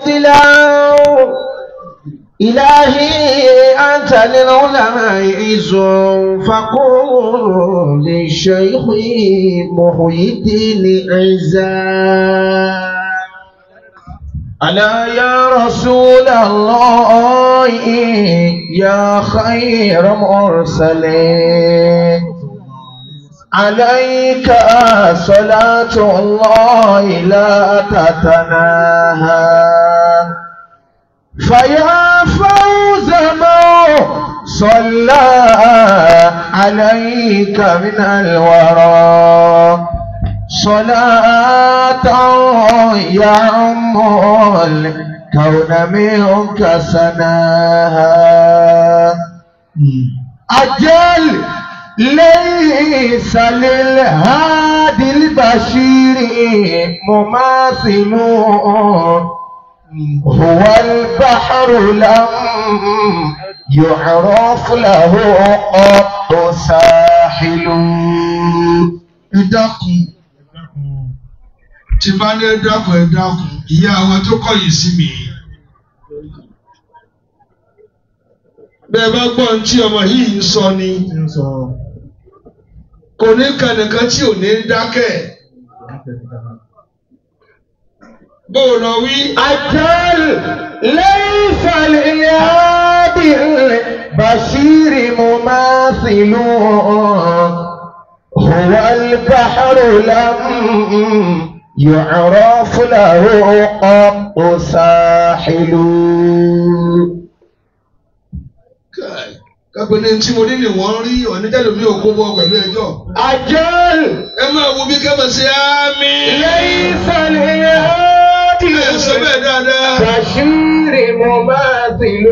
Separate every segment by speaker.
Speaker 1: منزلا إلهي أنت للعلماء عز فقول للشيخ محي الدين عزا ألا يا رسول الله يا خير مرسلين عليك صلاة الله لا تتناهى فيا فوز من صلى عليك من الورى صلاة يعم الكون منك سناها أجل ليس للهادي البشير مماثل هو البحر لم يعرف له قط ساحل
Speaker 2: ẹ dákun tí bá ní ẹ dákun ẹ dákun ìyá wa tó kọ̀yìn sí mi. bẹ́ẹ̀ bá gbọ́ ohun tí ọmọ yìí ń sọ ni kò ní kànìkan tí ò ní dákẹ́. bó o lọ wí.
Speaker 1: أجل ليس للهادي البشير مماثل هو البحر لم يعرف له قط ساحل
Speaker 2: Kai, kápẹ́ ní tí mo ní ni wọ́n rí ọ̀nìjẹ́lómi ò kó bọ́ pẹ̀lú ẹjọ́.
Speaker 1: أجل
Speaker 2: ẹ máa wo bí kẹ́mọ̀ sí ámì.
Speaker 1: ليس للهادي
Speaker 2: ẹ sọ bẹ́ẹ̀ dáadáa.
Speaker 1: بشير مماثل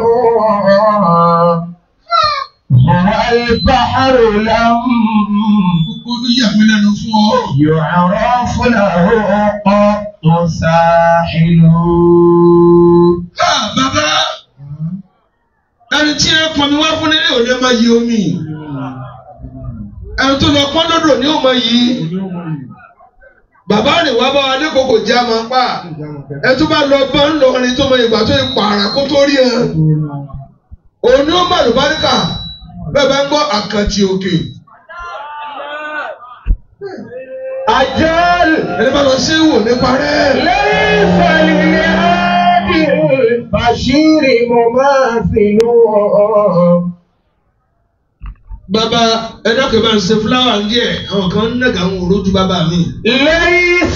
Speaker 1: هو البحر لم
Speaker 2: gbogbo ló yà mí lẹ́nu fún ọ.
Speaker 1: يعرف له قط ساحل
Speaker 2: Ah, bàbá ẹni tí ẹ pọnmi wá fún nílé òní ẹ máa yí omi ẹni tó lọ pọ́n lọ́dọ̀ ní òun máa yí bàbá rìn wá bá wa ní kòkò jẹ́ àmọ́ pa ẹ tó bá lọ bá ń lọ orin tó mọ ìgbà tó ń pààrà kó tó rí ẹ òun ni ó bá lùbáríkà bẹ́ẹ̀ bá ń gbọ́ àkàtì òkè
Speaker 1: أجل
Speaker 2: ẹni bá lọ sí ìwò nípa rẹ̀.
Speaker 1: ليس للهادي البشير مماثل
Speaker 2: bàbá ẹ dákẹ́ bá ń ṣe fúláwà ń díẹ̀ àwọn kan ń nàgà ń rojú bàbá mi.
Speaker 1: ليس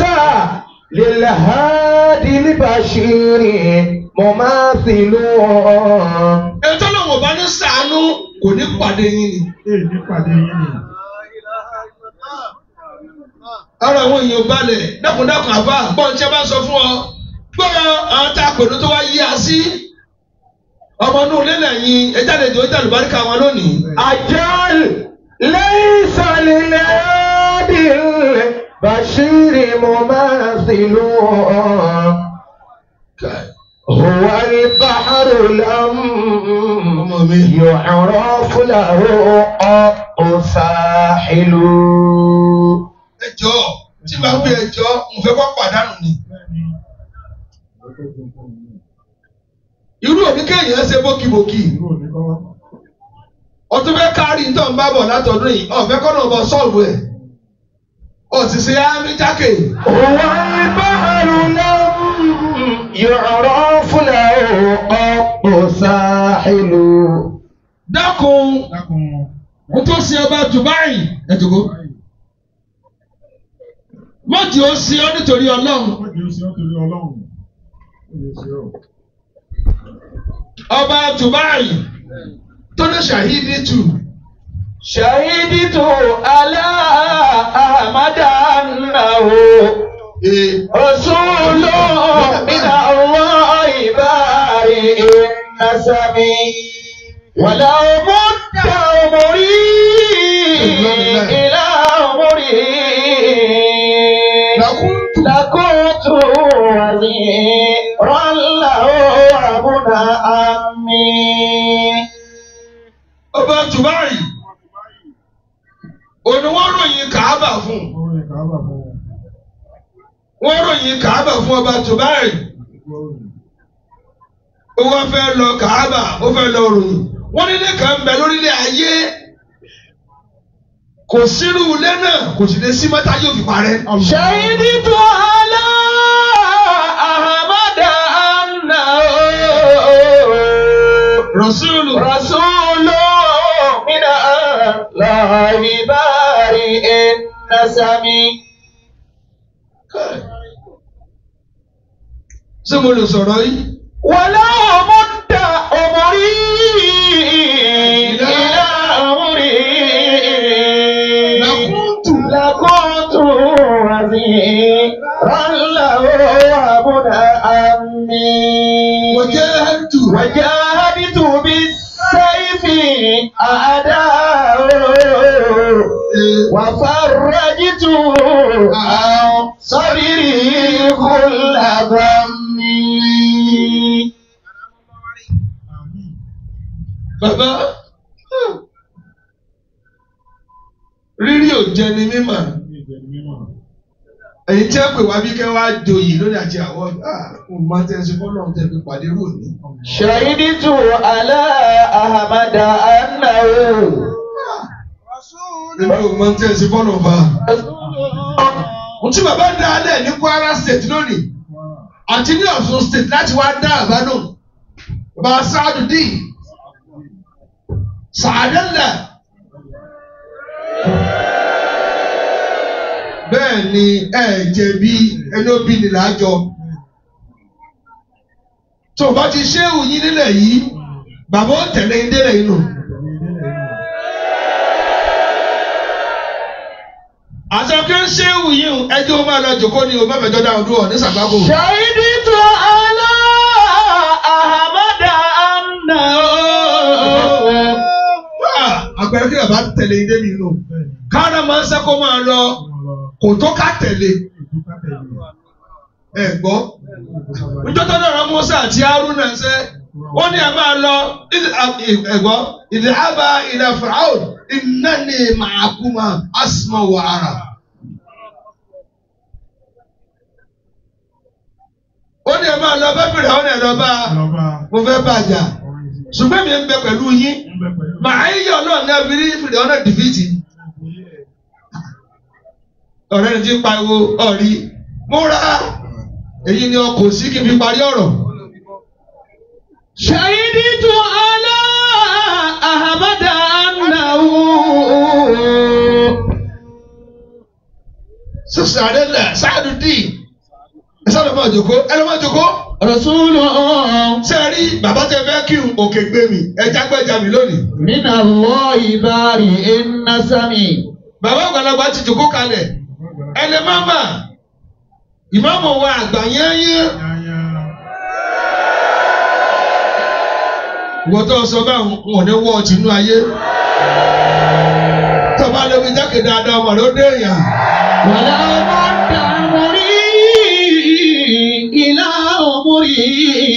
Speaker 1: للهادي البشير مماثل
Speaker 2: ẹ tọ́lọ̀ wọ̀ bá ní sàánú kò ní pàdé yín ni. ara àwọn èèyàn balẹ̀ dákúndákùn àbá gbọ́n tí a bá sọ fún ọ gbọ́dọ̀ àwọn tá a pẹ̀lú tó wá yí a sí. ọmọ inú ilé lẹ́yìn ẹja lè jọ ẹja lùbáríkà wọn lónìí.
Speaker 1: أجل ليس للهادي البشير مماثل هو البحر لم
Speaker 2: ọmọ mi.
Speaker 1: يعرف له قط ساحل
Speaker 2: ẹjọ́ tí bá gbé ẹjọ́ mo fẹ́ kọ́ pàdánù ni. irú òní kéèyàn ṣe bókibòkì ọtún fẹ́ kárí tó ń bá bọ̀ látọdún yìí ọ̀fẹ́ kọ́ náà bọ̀ sọ́ọ̀bù ẹ̀ òṣìṣẹ́ ámì jákè.
Speaker 1: هو البحر لم يعرف له قط ساحل
Speaker 2: dákun mo tó sin ọba Dubai ẹ̀dùnkú mọ́tì ó sin ọ́ nítorí ọlọ́run ọba Dubai tó ní ṣàhídì tù
Speaker 1: شهدت على أحمد أنه رسول من الله بارئ النسب ولو مد عمري إلى عمري
Speaker 2: لكنت
Speaker 1: لكنت وزيرا له ابن عمي
Speaker 2: ọba Dubai òní wọ́n ròyìn Kàábà fún wọ́n ròyìn Kàábà fún ọba Dubai ó wá fẹ́ lọ kàábà ó fẹ́ lọ ròyìn wọ́n nílé kan bẹ lórílẹ̀ ayé kò sírú ilé náà kò sì lè sí mọ́tà yóò fi parẹ́.
Speaker 1: شهدت على أحمد أنه
Speaker 2: Rasulu
Speaker 1: رسول من الله بارئ النسم
Speaker 2: ṣé mo lè sọ̀rọ̀ yìí?
Speaker 1: ولا مد عمري إلى عمري
Speaker 2: لكنت
Speaker 1: لكنت وزيرا له وابن عمي
Speaker 2: وجاهدت
Speaker 1: وجاهدت بالسيف أعداء وفرجت عن صدري كل ضمي
Speaker 2: Bàbá rírí ò jẹ ni mímọ̀ èyí tí ẹ pè wá bí kẹ́ wá joyè lórí àti àwọn ọmọ máa tẹ̀sí fọ́lọ́ tẹ̀ fi pàdé rò ní.
Speaker 1: شهدت على أحمد أنه
Speaker 2: Èmi ò máa tẹ̀sí fọ́lọ́ fa. Mo tí bàbá dá a lẹ̀ ní Kwara state lónìí àti ní Ọ̀ṣun state láti wá dá àbádùn. Bàbá Sáàdù dì. Sàádẹ́lẹ̀. Bẹ́ẹ̀ ni ẹ jẹ̀bi ẹni ó bí ni lájọ. Tó o bá ti ṣé òyìn nílẹ̀ yìí, bàbá ó tẹ̀lé ń délẹ̀ yìí nù. Àṣàkẹ́ ń ṣé òyìn ẹjọ́ máa lọ jòkó ni o bá fẹjọ́ dáhùn dúró ní sàgbákò.
Speaker 1: شهدت على أحمد أنه
Speaker 2: Ah, Àpẹẹrẹ kí bàbá tẹ̀lé ń dé mi nù. Káàdà máa ń sẹ́kọ̀ọ́ máa lọ kò tó ká tẹ̀lé. Ẹ gbọ́. Níjọ́ tó dára Musa àti Haruna ṣe, wọ́n ní a máa lọ ẹ̀gbọ́ ìdíhábà ilẹ̀ Firaun innani ma'akuma asma wa ara. Ó ní a máa lọ bá Firaun ẹ̀ lọ bá mo fẹ́ bàjá. Ṣùgbọ́n mi ń bẹ pẹ̀lú yín. Màá yíyọ náà ní abirí Firaun náà dìfìtì. Ọ̀rẹ́ ni ti ń pariwo ọ̀rí. Múra! Èyí ni ọkọ̀ sí kí n fi parí ọ̀rọ̀.
Speaker 1: شهدت على أحمد أنه
Speaker 2: Sísè àdélẹ̀ sáàdù dì. Ẹ sáàdù máa jòkó. Ẹ lọ́ máa jòkó.
Speaker 1: رسول
Speaker 2: Ṣé ẹ rí bàbá tẹ fẹ́ kí n òkè gbé mi? Ẹ jágbẹ́jà mi lónìí.
Speaker 1: من الله بارئ النسم
Speaker 2: Bàbá àgbàlagbà ti jòkó kalẹ̀. Ẹ lè má mà. Ìmáàmù wa àgbà yẹ́nyẹ́. Ìwọ́n tó sọ bẹ́ẹ̀ wọn ní wọ́ọ̀tì inú ayé. Tọ́ba lómi jákè dáadáa ọmọ rẹ̀ ó dé èèyàn.
Speaker 1: ولا مد عمري إلى عمري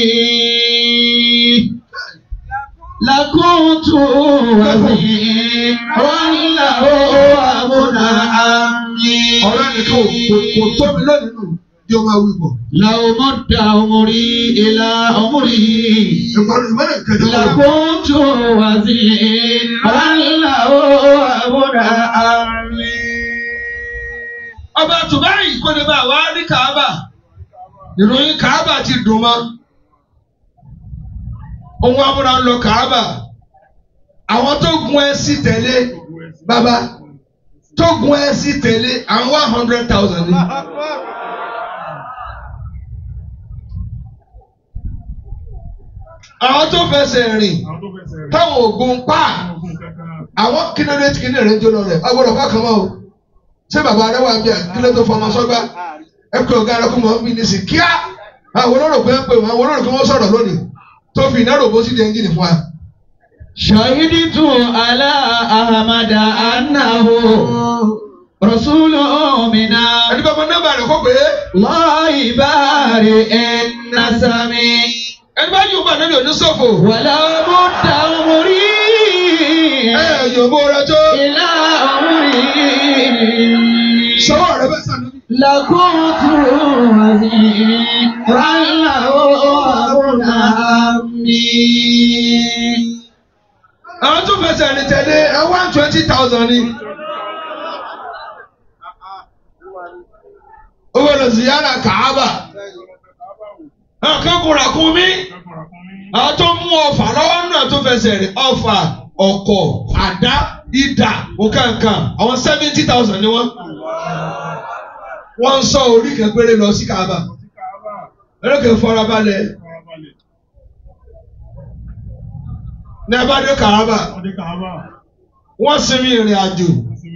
Speaker 1: لكنت وزيرا له وابن عمي
Speaker 2: Ọ̀rẹ́ nìkan ò kò tó mi lónìí nù. Yóò máa wí bọ̀.
Speaker 1: لو مد عمري إلى عمري
Speaker 2: Ìgbàlódé mẹ́rin kẹjọ kọ́.
Speaker 1: لكنت وزيرا له وابن عمي
Speaker 2: Ọba Tùbáyì kò ní bá wa rí Kàábà. Ìròyìn Kàábà ti dùn mọ́. Ohun amúra ń lọ Kàábà. Àwọn tó gun ẹṣin tẹ̀lé bàbá tó gun ẹṣin tẹ̀lé àwọn one hundred thousand ni. Àwọn tó fẹsẹ̀ rìn táwọn ògùn pa àwọn kílódé tí kíní rẹ̀ ń jóná rẹ̀ agbọ́dọ̀ bá kan mọ́ o. Ṣé bàbá rẹ̀ wà bí i kílódé tó fọmọ sọ́gbà? Ẹ pé ọ̀gá rẹ̀ kó mọ̀ ń bí ní sí kíá. Àwọn olóró pé ń pè wọ́n, àwọn olóró kí wọ́n sọ̀rọ̀ lónìí. Tó fi iná rògbò sí di ẹ́ńjìnì fún wa.
Speaker 1: شهدت على أحمد أنه رسول من
Speaker 2: Ẹni bá mọ nọ́mbà rẹ̀ kó pé
Speaker 1: الله بارئ النسم
Speaker 2: ẹni bá yóò bá níbi òní sọ̀fò.
Speaker 1: ولو مد عمري
Speaker 2: Ẹ yòówó rẹ tó.
Speaker 1: إلى عمري
Speaker 2: Sọ́wọ́ rẹ bẹ́ẹ̀ sànú.
Speaker 1: لكنت وزيرا له وابن عمي
Speaker 2: àwọn tó fẹsẹ̀ rìn tẹ̀lé ẹ one twenty thousand ni. owó lọ sí yàrá kàába nǹkan kò rà kún mi àwọn tó mú ọfà lọ́wọ́ náà tó fẹsẹ̀ rìn ọfà ọkọ̀ àdá ìdà òkàǹkàn àwọn seventy thousand ni wọ́n. wọ́n ń sọ orí kan péré lọ sí kàába ẹlẹ́kẹ̀ farabalẹ̀ ní abádé kàába wọ́n sinmi ìrìn àjò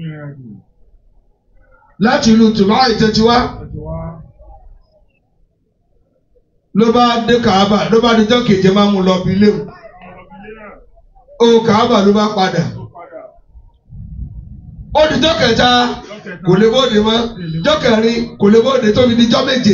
Speaker 2: láti ìlú tùmáì tẹ́tí wá ló bá dé kàába ló bá dijọ́ keje máa mú lọ bí léwu ó kàába ló bá padà ó dijọ́ kẹta kò lè bóde mọ́ jọ́ kẹrin kò lè bóde tóbi dijọ́ méje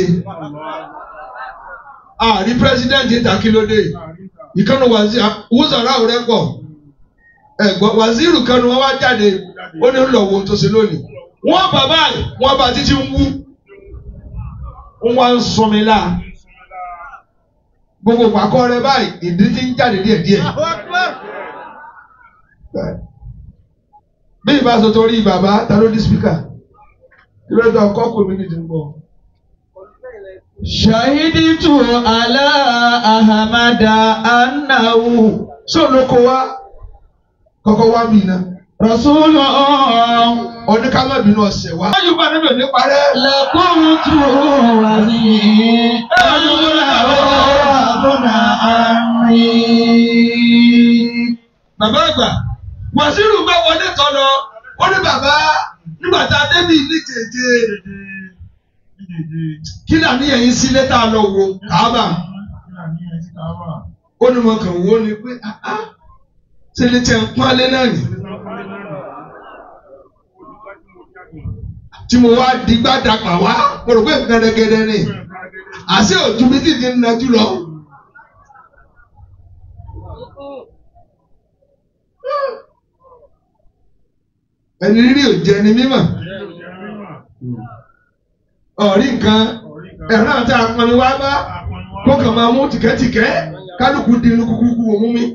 Speaker 2: àrí pírẹsidẹ́ǹtì ìtàkìlódé ìkànnì wùsàrà rẹ pọ̀ ẹ̀gbọ́n wàzírù kanu wọn wá jáde ó ní lọ wo tó ṣe lónìí wọ́n bàbá ẹ̀ wọ́n bá títí ń wú wọ́n ń sunmi la gbogbo pàkọ́ rẹ báyìí ìdí ti ń jáde díẹ̀ díẹ̀ bí ìbá sọ torí bàbá ta ló di spíkà kí ló dé ọkọ kò mí nìdí ń bọ̀.
Speaker 1: Shahiditu ala Ahamada annahu
Speaker 2: sóòlókò wa kọ́kọ́ wá mí iná
Speaker 1: Rasulun
Speaker 2: oníkàmọ́bìnrin ọ̀sẹ̀ wa. wọ́n yóò bá níbi òní parẹ́.
Speaker 1: lakuntu waziri abuna amri.
Speaker 2: bàbá àgbà wàsíù bá wọlé tọ́ lọ ó ní bàbá nígbà tá a débi ní jèjè kí ni àníyàn yín sí lẹ́tà lọ wo kàábà ó ní mo kàn wó ni pé ah ah ṣe lè tẹ̀ ń pọ́nlé náà nì tí mo wá digbá dapà wá mo rò pé gẹ́gẹ́dẹ́ ni àṣé òtú mi ti di nàjú lọ. ẹni rírì ò jẹ ni mímọ̀ ọ̀rí nǹkan ẹ̀rọ àti àpọnmi wá bá kó kàn máa mú tìkẹ́tìkẹ́ kálukú di inú kúkúkú òmú mi.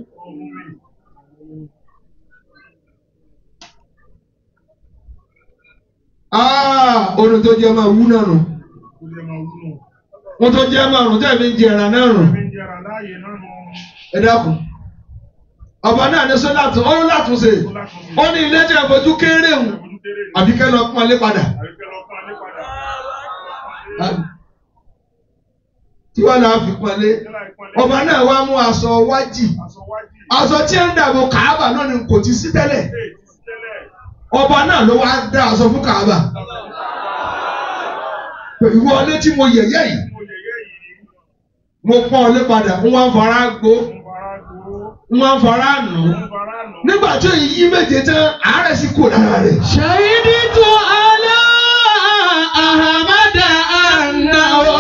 Speaker 2: Orin tó jẹ́ máa wú náà nù. Wọ́n tó jẹ́ máa rùn tẹ́ẹ̀mí ń jẹ ẹ̀rà náà rùn. Ẹ dákun. Ọba náà ní sọ́dọ̀ àtún, ó látún ṣe. Ó ní ilé tí a fojú kéré hùn. Àbíkẹ́ lọ pọ́n lé padà. Tí wọ́n náà fi pọ́n lé. Ọba náà wá mú aṣọ wájì. Aṣọ tí ń dàbò kàábà náà ni kò ti sí tẹ́lẹ̀. Ọba náà ló wá dá aṣọ fún kàábà. Ìwọ ilé tí mo yẹ̀yẹ́ yìí. Mo pọ́n lé padà, ń wá fara gbó, ń wá fara nù. Nígbà tí òyìn yí méje tán, àárẹ̀ sì kò lára rẹ̀.
Speaker 1: Shahiditu ala Ahamada annahu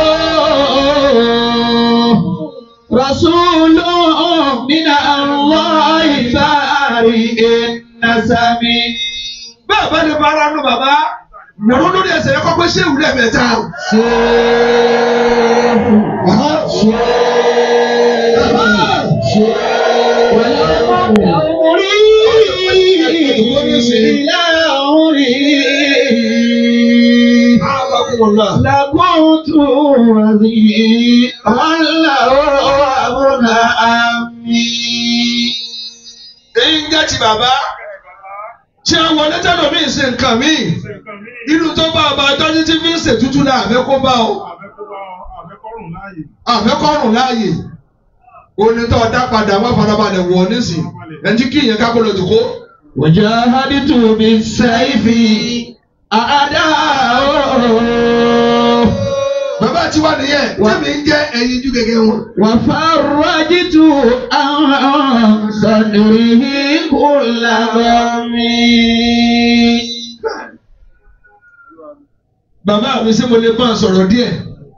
Speaker 1: Rasulun min Allahi bari'in nasami.
Speaker 2: Bẹ́ẹ̀ bá ní bára nù bàbá. Nàró lórí ẹsẹ̀ yẹn kọ́ pé ṣé ìwúlẹ̀ mẹ́ta.
Speaker 1: لكنت وزير الله أبنى أمي
Speaker 2: Èyí ń jẹ́ ti bàbá. Ṣé àwọn onítẹ̀lọ́ mi ń ṣe nǹkan mi? Irú tó bá ọba tọ́jú tí fi ń ṣètútù náà àfẹ́ kó bá ọ. Àfẹ́kọ̀rùn láàyè. Onítọ̀ dá padà wá farabalẹ̀ wọ̀ nísìn. Ẹnjí kí ìyẹn kákó lọ jòkó.
Speaker 1: وجاهدت بالسيف أعداء
Speaker 2: Bàbá tí wà nìyẹn, tẹ́mi ń jẹ́ ẹyin jú gẹ́gẹ́ wọn.
Speaker 1: وفرجت عن صدره كل غم
Speaker 2: Bàbá mi ṣé mo lè bá a sọ̀rọ̀ díẹ̀?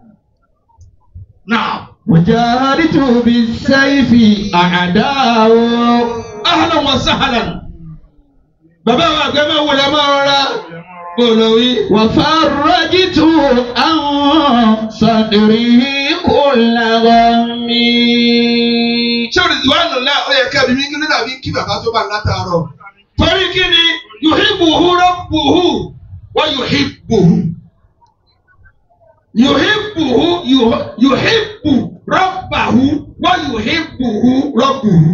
Speaker 2: Náà.
Speaker 1: وجاهدت بالسيف أعداء
Speaker 2: Ahlan wa sahlan. Bàbá wa àgbẹ̀ máa wọlé máa rọra. Bọ̀lọ̀ wí.
Speaker 1: وفرجت عن صدره كل غم
Speaker 2: Ṣé sọ̀rọ̀ ìwádìí náà ó yẹ kẹ́bi mi kí ló dàbí kí bàbá tó bá ń látàárọ̀. torí kí ni yuhibbuhu rabbuhu wa yuhibbuhu yuhibbuhu yuh- yuhibbu rabbahu wa yuhibbuhu rabbuhu.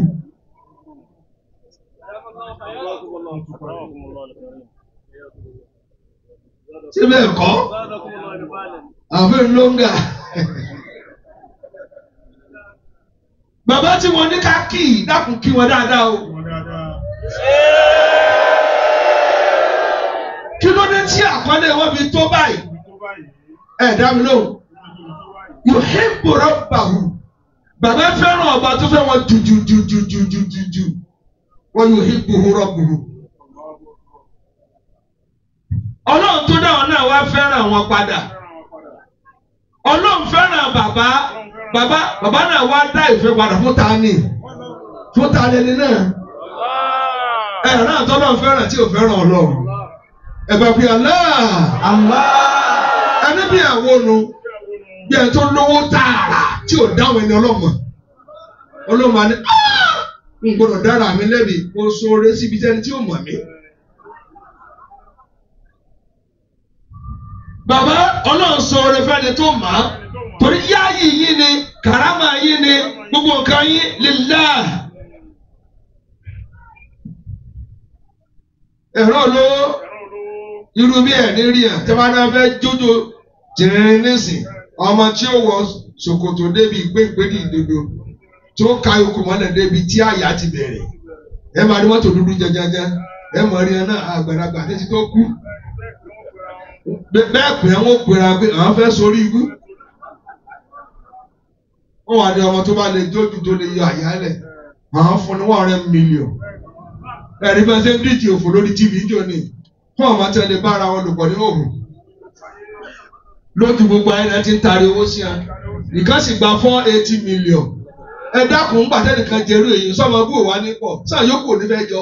Speaker 2: ṣé bẹ́ẹ̀ kọ́ àfẹ́ lóńgà. bàbá tí wọ́n ní ká kì í dákun kí wọn dáadáa o. kí ló dé tí àkọlé wọn fi tó báyìí. ẹ dá mi lóhùn. yuhibbu rabbahu. bàbá fẹ́ràn ọba tó fẹ́ wọn jùjùjùjùjùjùjù. wa yuhibbuhu rabbuhu. ọlọ́run tó dáwọn náà wá fẹ́ràn wọn padà. ọlọ́run fẹ́ràn bàbá bàbá bàbá náà wá dá ìfẹ́ padà fún ta ni fún ta lẹni náà ẹ náà tọ́lọ́ fẹ́ràn tí ò fẹ́ràn ọlọ́run ẹ bá fi Allah ẹni bí àwọn nu bí ẹ tó lówó tààrà tí ò dáwọn ẹni ọlọ́mọ ọlọ́mọ àni n gbọ́dọ̀ dára mi lẹ́bi mo sọ̀rọ̀ síbi tẹ́ni tí ò mọ̀ mí. bàbá ọlọ́run sọ̀rọ̀ fẹ́ni tó mọ̀ á torí yáàyè yín ni karama yín ni gbogbo nǹkan yín lillah. ẹ̀rọ lówó irú bí ẹ̀ ní rí ẹ̀ tẹ́ bá náà fẹ́ jójó jìnrìn nísìn ọmọ tí ó wọ ṣòkòtò débi ìgbéǹgbéni ìdodo tí ó ka ikùn mọ́lẹ̀ débi tí àyà ti bẹ̀rẹ̀ ẹ máa rí mọ́tò dúdú jẹjẹjẹ ẹ mọ̀ rí ẹ náà àgbàlagbà títí tó kú bẹ́ẹ̀ pé wọ́n pera pé àwọn fẹ́ sórí ibú wọ́n wà ní ọmọ tó bá lè jójú tó lè yọ àyálẹ̀ àwọn fún ní one hundred million ẹ̀rí bá ṣe ń díje òfò lórí tv jò ní fún ọmọ tẹ́lẹ̀ bára wọn lò pọ̀ ní òhùn lójú gbogbo ayé náà ti ń tari owó sí a nìkan sì gba four eighty million ẹ dákun ńgbà tẹ́nìkan jẹ́rú èyí sọ́mọ bú òwá ní pọ̀ sáà yókù ò ní fẹ́ jọ.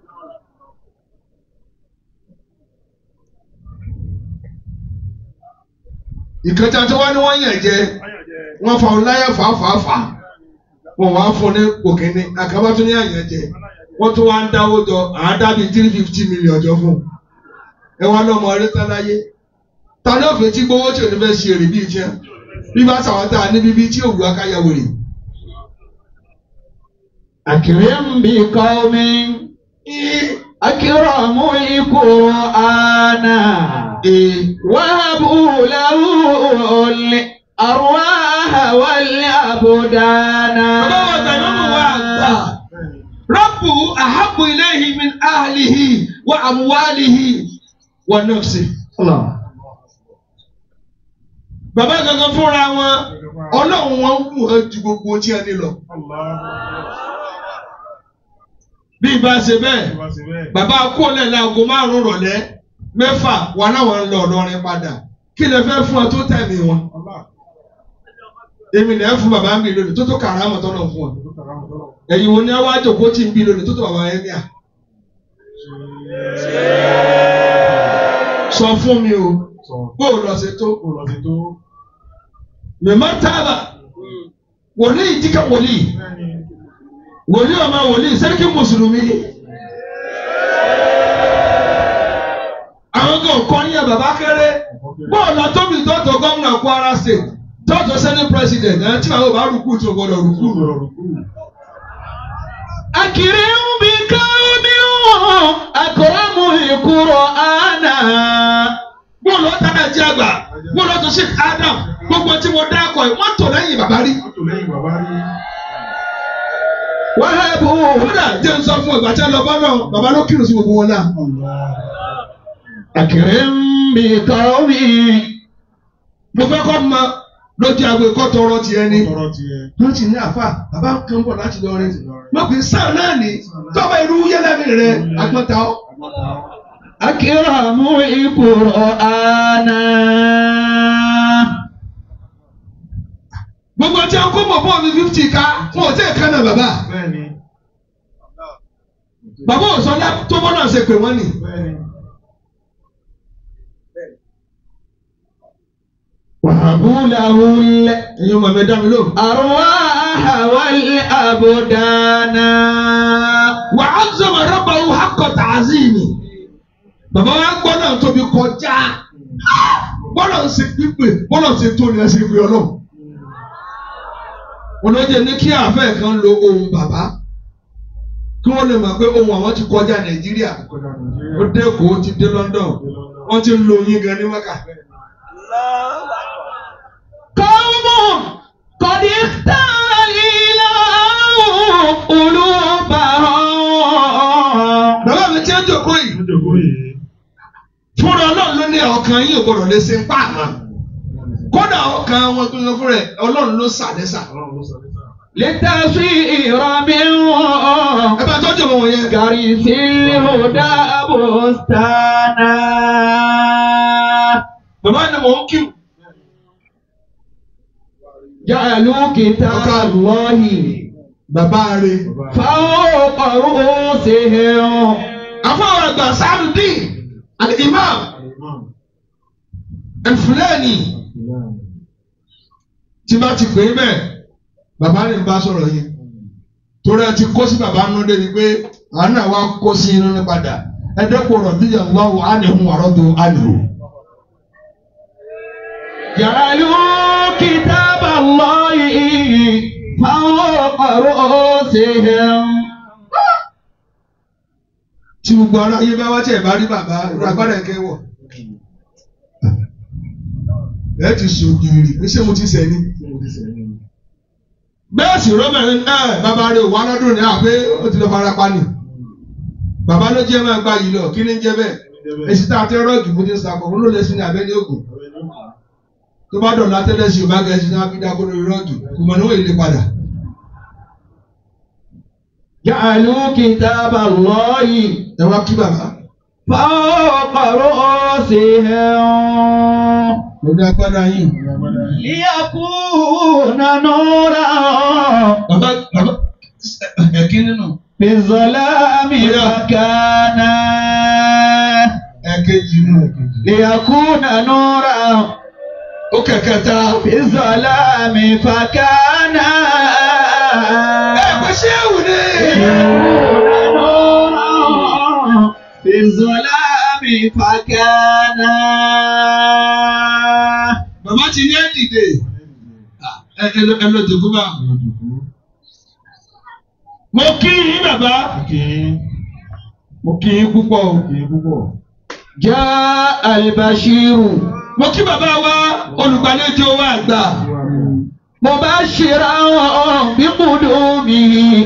Speaker 2: ìkẹta tí wọ́n ní wọ́n yàn jẹ wọ́n fa ọláyà fàáfàáfà wọ́n wá fún ní òkèní àkàbà tún ní àyàn jẹ wọ́n tún wá ń dáwó jọ àádábì three fifty million jọ fún ẹ wá lọ́mọ eré tán láyé ta ní òfin tí gbowó tí ò ní fẹ́ ṣe èrè bíi tiẹ̀ bí bá sàwọn tá a ní bíbí tí òwú akáyàwó rè.
Speaker 1: أكرم بقوم أكرموا القرآن وهبوا له الأرواح والأبدان
Speaker 2: bàbá wa tàyọ̀mù wa gbà rọ́pù àhábù ilayhi min ahlihi wa amwalihi wa nafsi.
Speaker 1: الله
Speaker 2: bàbá gangan fúnra wọn ọlọ́run wọn wù ẹ́ ju gbogbo tí ẹ ní lọ. bí ibà ṣe bẹ́ẹ̀ bàbá kólẹ̀ láago márùn-ún rọ̀lẹ́ mẹ́fà wà láwọn ń lọ ọ̀dọ́rin padà kí lè fẹ́ fún ọ tó tẹ̀mí wọn. èmi lè fún bàbá mi lónìí tó tó kàrámọ̀ tọ́nà fún ọ. ẹ̀yin wo ni wọ́n á jòkó tí ń bí lónìí tó tó bàbá yẹn ní à. sọ fún mi o bó o lọ ṣe tó. mẹ̀mọ́ tábà wòlíì jíkà wòlíì wòlíì ọmọ wòlíì sẹ́ríkì mùsùlùmí. àwọn kan kọ́ ní ẹ̀ bàbá kéré bọ́ọ̀lù àtọ́bí tọ́tọ̀ gómìnà Kwara State tọ́tọ̀ senate president ẹ̀ tí àwọn bá rúkú tó gbọdọ̀ rúkú.
Speaker 1: أكرم بقوم أكرموا القرآن
Speaker 2: bọ́ọ̀lù ọ̀tàdà jẹ́ àgbà bọ́ọ̀lù ọ̀tọ̀ Sheikh Adam gbogbo tí mo dá akọ ẹ̀ wọ́n tò lẹ́yìn bàbá rí.
Speaker 1: وهبوا
Speaker 2: kódà jẹ́ n sọ fún ìgbà tí a lọ bá náà bàbá ló kírun sí gbogbo wọn náà.
Speaker 1: أكرم بقوم
Speaker 2: mo fẹ́ kọ́ mọ lójú agbo ẹ̀kọ́ tọrọ tiẹ̀ ni. wọ́n ti ní àfà bàbá kan bọ̀ láti lọ rẹ̀ mọ̀ pé sáà náà ni tọ́ba irú yẹlẹ́mì rẹ̀ agbọ́ta ọ́.
Speaker 1: أكرموا القرآن
Speaker 2: gbogbo tí a kó mọ̀ fún mi fifty ká wọn ò tẹ̀ ká náà bàbá. bàbá ò sọ lá tó bọ́ náà ṣe pè wọ́n nì.
Speaker 1: وهبوا له
Speaker 2: ẹ̀yin ọmọ mi dá mi lóhùn.
Speaker 1: الأرواح والأبدان الأبدان
Speaker 2: وعظم ربه حق تعظيمه bàbá wa gbọ́dọ̀ tóbi kọjá gbọ́dọ̀ ṣe pípé gbọ́dọ̀ ṣe tó ní ẹsẹ̀ ìpè ọlọ́run olóye ní kí àfẹ́ kan lo ohun bàbá kí wọ́n lè mọ̀ pé ohun àwọn ti kọjá nàìjíríà ó dé Èkó ó ti dé London wọ́n ti ń lo oyin gan ní Mẹ́kà.
Speaker 1: قوم قد اختار الإله قلوبهم
Speaker 2: bàbá mi tí ń jòkó yìí fúnra ọlọ́run ló ní ọkàn yín ò gbọ́dọ̀ lè ṣe ń pa àmọ́ kódà ọkàn wọn tó lọ fúnra ẹ̀ ọlọ́run ló sàlẹ́sà.
Speaker 1: لتصير من
Speaker 2: ẹ bá tọ́jú ọmọ wọn yẹn.
Speaker 1: كريس الهدى بستانا
Speaker 2: bàbá ni mò ń kí
Speaker 1: جعلوا كتاب الله
Speaker 2: bàbá rẹ̀.
Speaker 1: فوق رؤوسهم
Speaker 2: àfọwọ́ àgbà sáàdùdín àti imam ẹ̀fúlẹ́ẹ̀nì tí bá ti pè é bẹ́ẹ̀ bàbá rẹ̀ ń bá sọ̀rọ̀ yìí torí ẹ ti kó sí bàbá nínú débi pé àánú àwa kó sí inú ní padà ẹ̀dẹ́kùn rọ̀ bíyà lọ́wọ́ ánìhun àrọ́dọ̀ ánìhun.
Speaker 1: جعلوا كتاب الله فوق رؤوسهم
Speaker 2: tí gbogbo ara yé bá wá tí ẹ bá rí bàbá irú agbára ẹ kẹwọ ẹ ti sògìrì pé ṣé mo ti sẹ ni. bẹ́ẹ̀ sì rọ́bẹ̀rin ẹ bàbá rẹ̀ wà lọ́dún ní àpé ó ti lọ fara pa ni bàbá ló jẹ́ máa gba yìí lọ kí ni ń jẹ́ bẹ́ẹ̀ èsì tá a tẹ́ rọ́ọ̀gì mo ti ń sakọ̀ òun ló lè sin ní abẹ́ ní ògùn tó bá dọ̀la tẹ́lẹ̀ sí ọba gẹ̀ẹ́sì náà fi dákó lórí rọ́ọ̀gì kò mọ̀ níwọ̀n ilé padà.
Speaker 1: جعلوا كتاب الله
Speaker 2: ẹ wá kí bàbá
Speaker 1: فوق رؤوسهم
Speaker 2: lórí agbára yìí.
Speaker 1: ليكون نورا
Speaker 2: bàbá bàbá ẹ̀kí nínú
Speaker 1: في الظلام مكانا
Speaker 2: ẹ̀kejì nínú.
Speaker 1: ليكون نورا
Speaker 2: ó kẹ̀kẹ́ ta.
Speaker 1: في الظلام فكانا
Speaker 2: ẹ pé ṣé èwù ni.
Speaker 1: ليكون نورا في الظلام فكانا
Speaker 2: bàbá ti ní ẹ̀ dìde. ẹ ẹ lọ ẹ lọ jòkó bá. mo kí yín bàbá. mo kí yín púpọ̀ o.
Speaker 1: جاء البشير
Speaker 2: mo kí bàbá wa olùgbàlejò wa àgbà.
Speaker 1: مبشرا بقدومه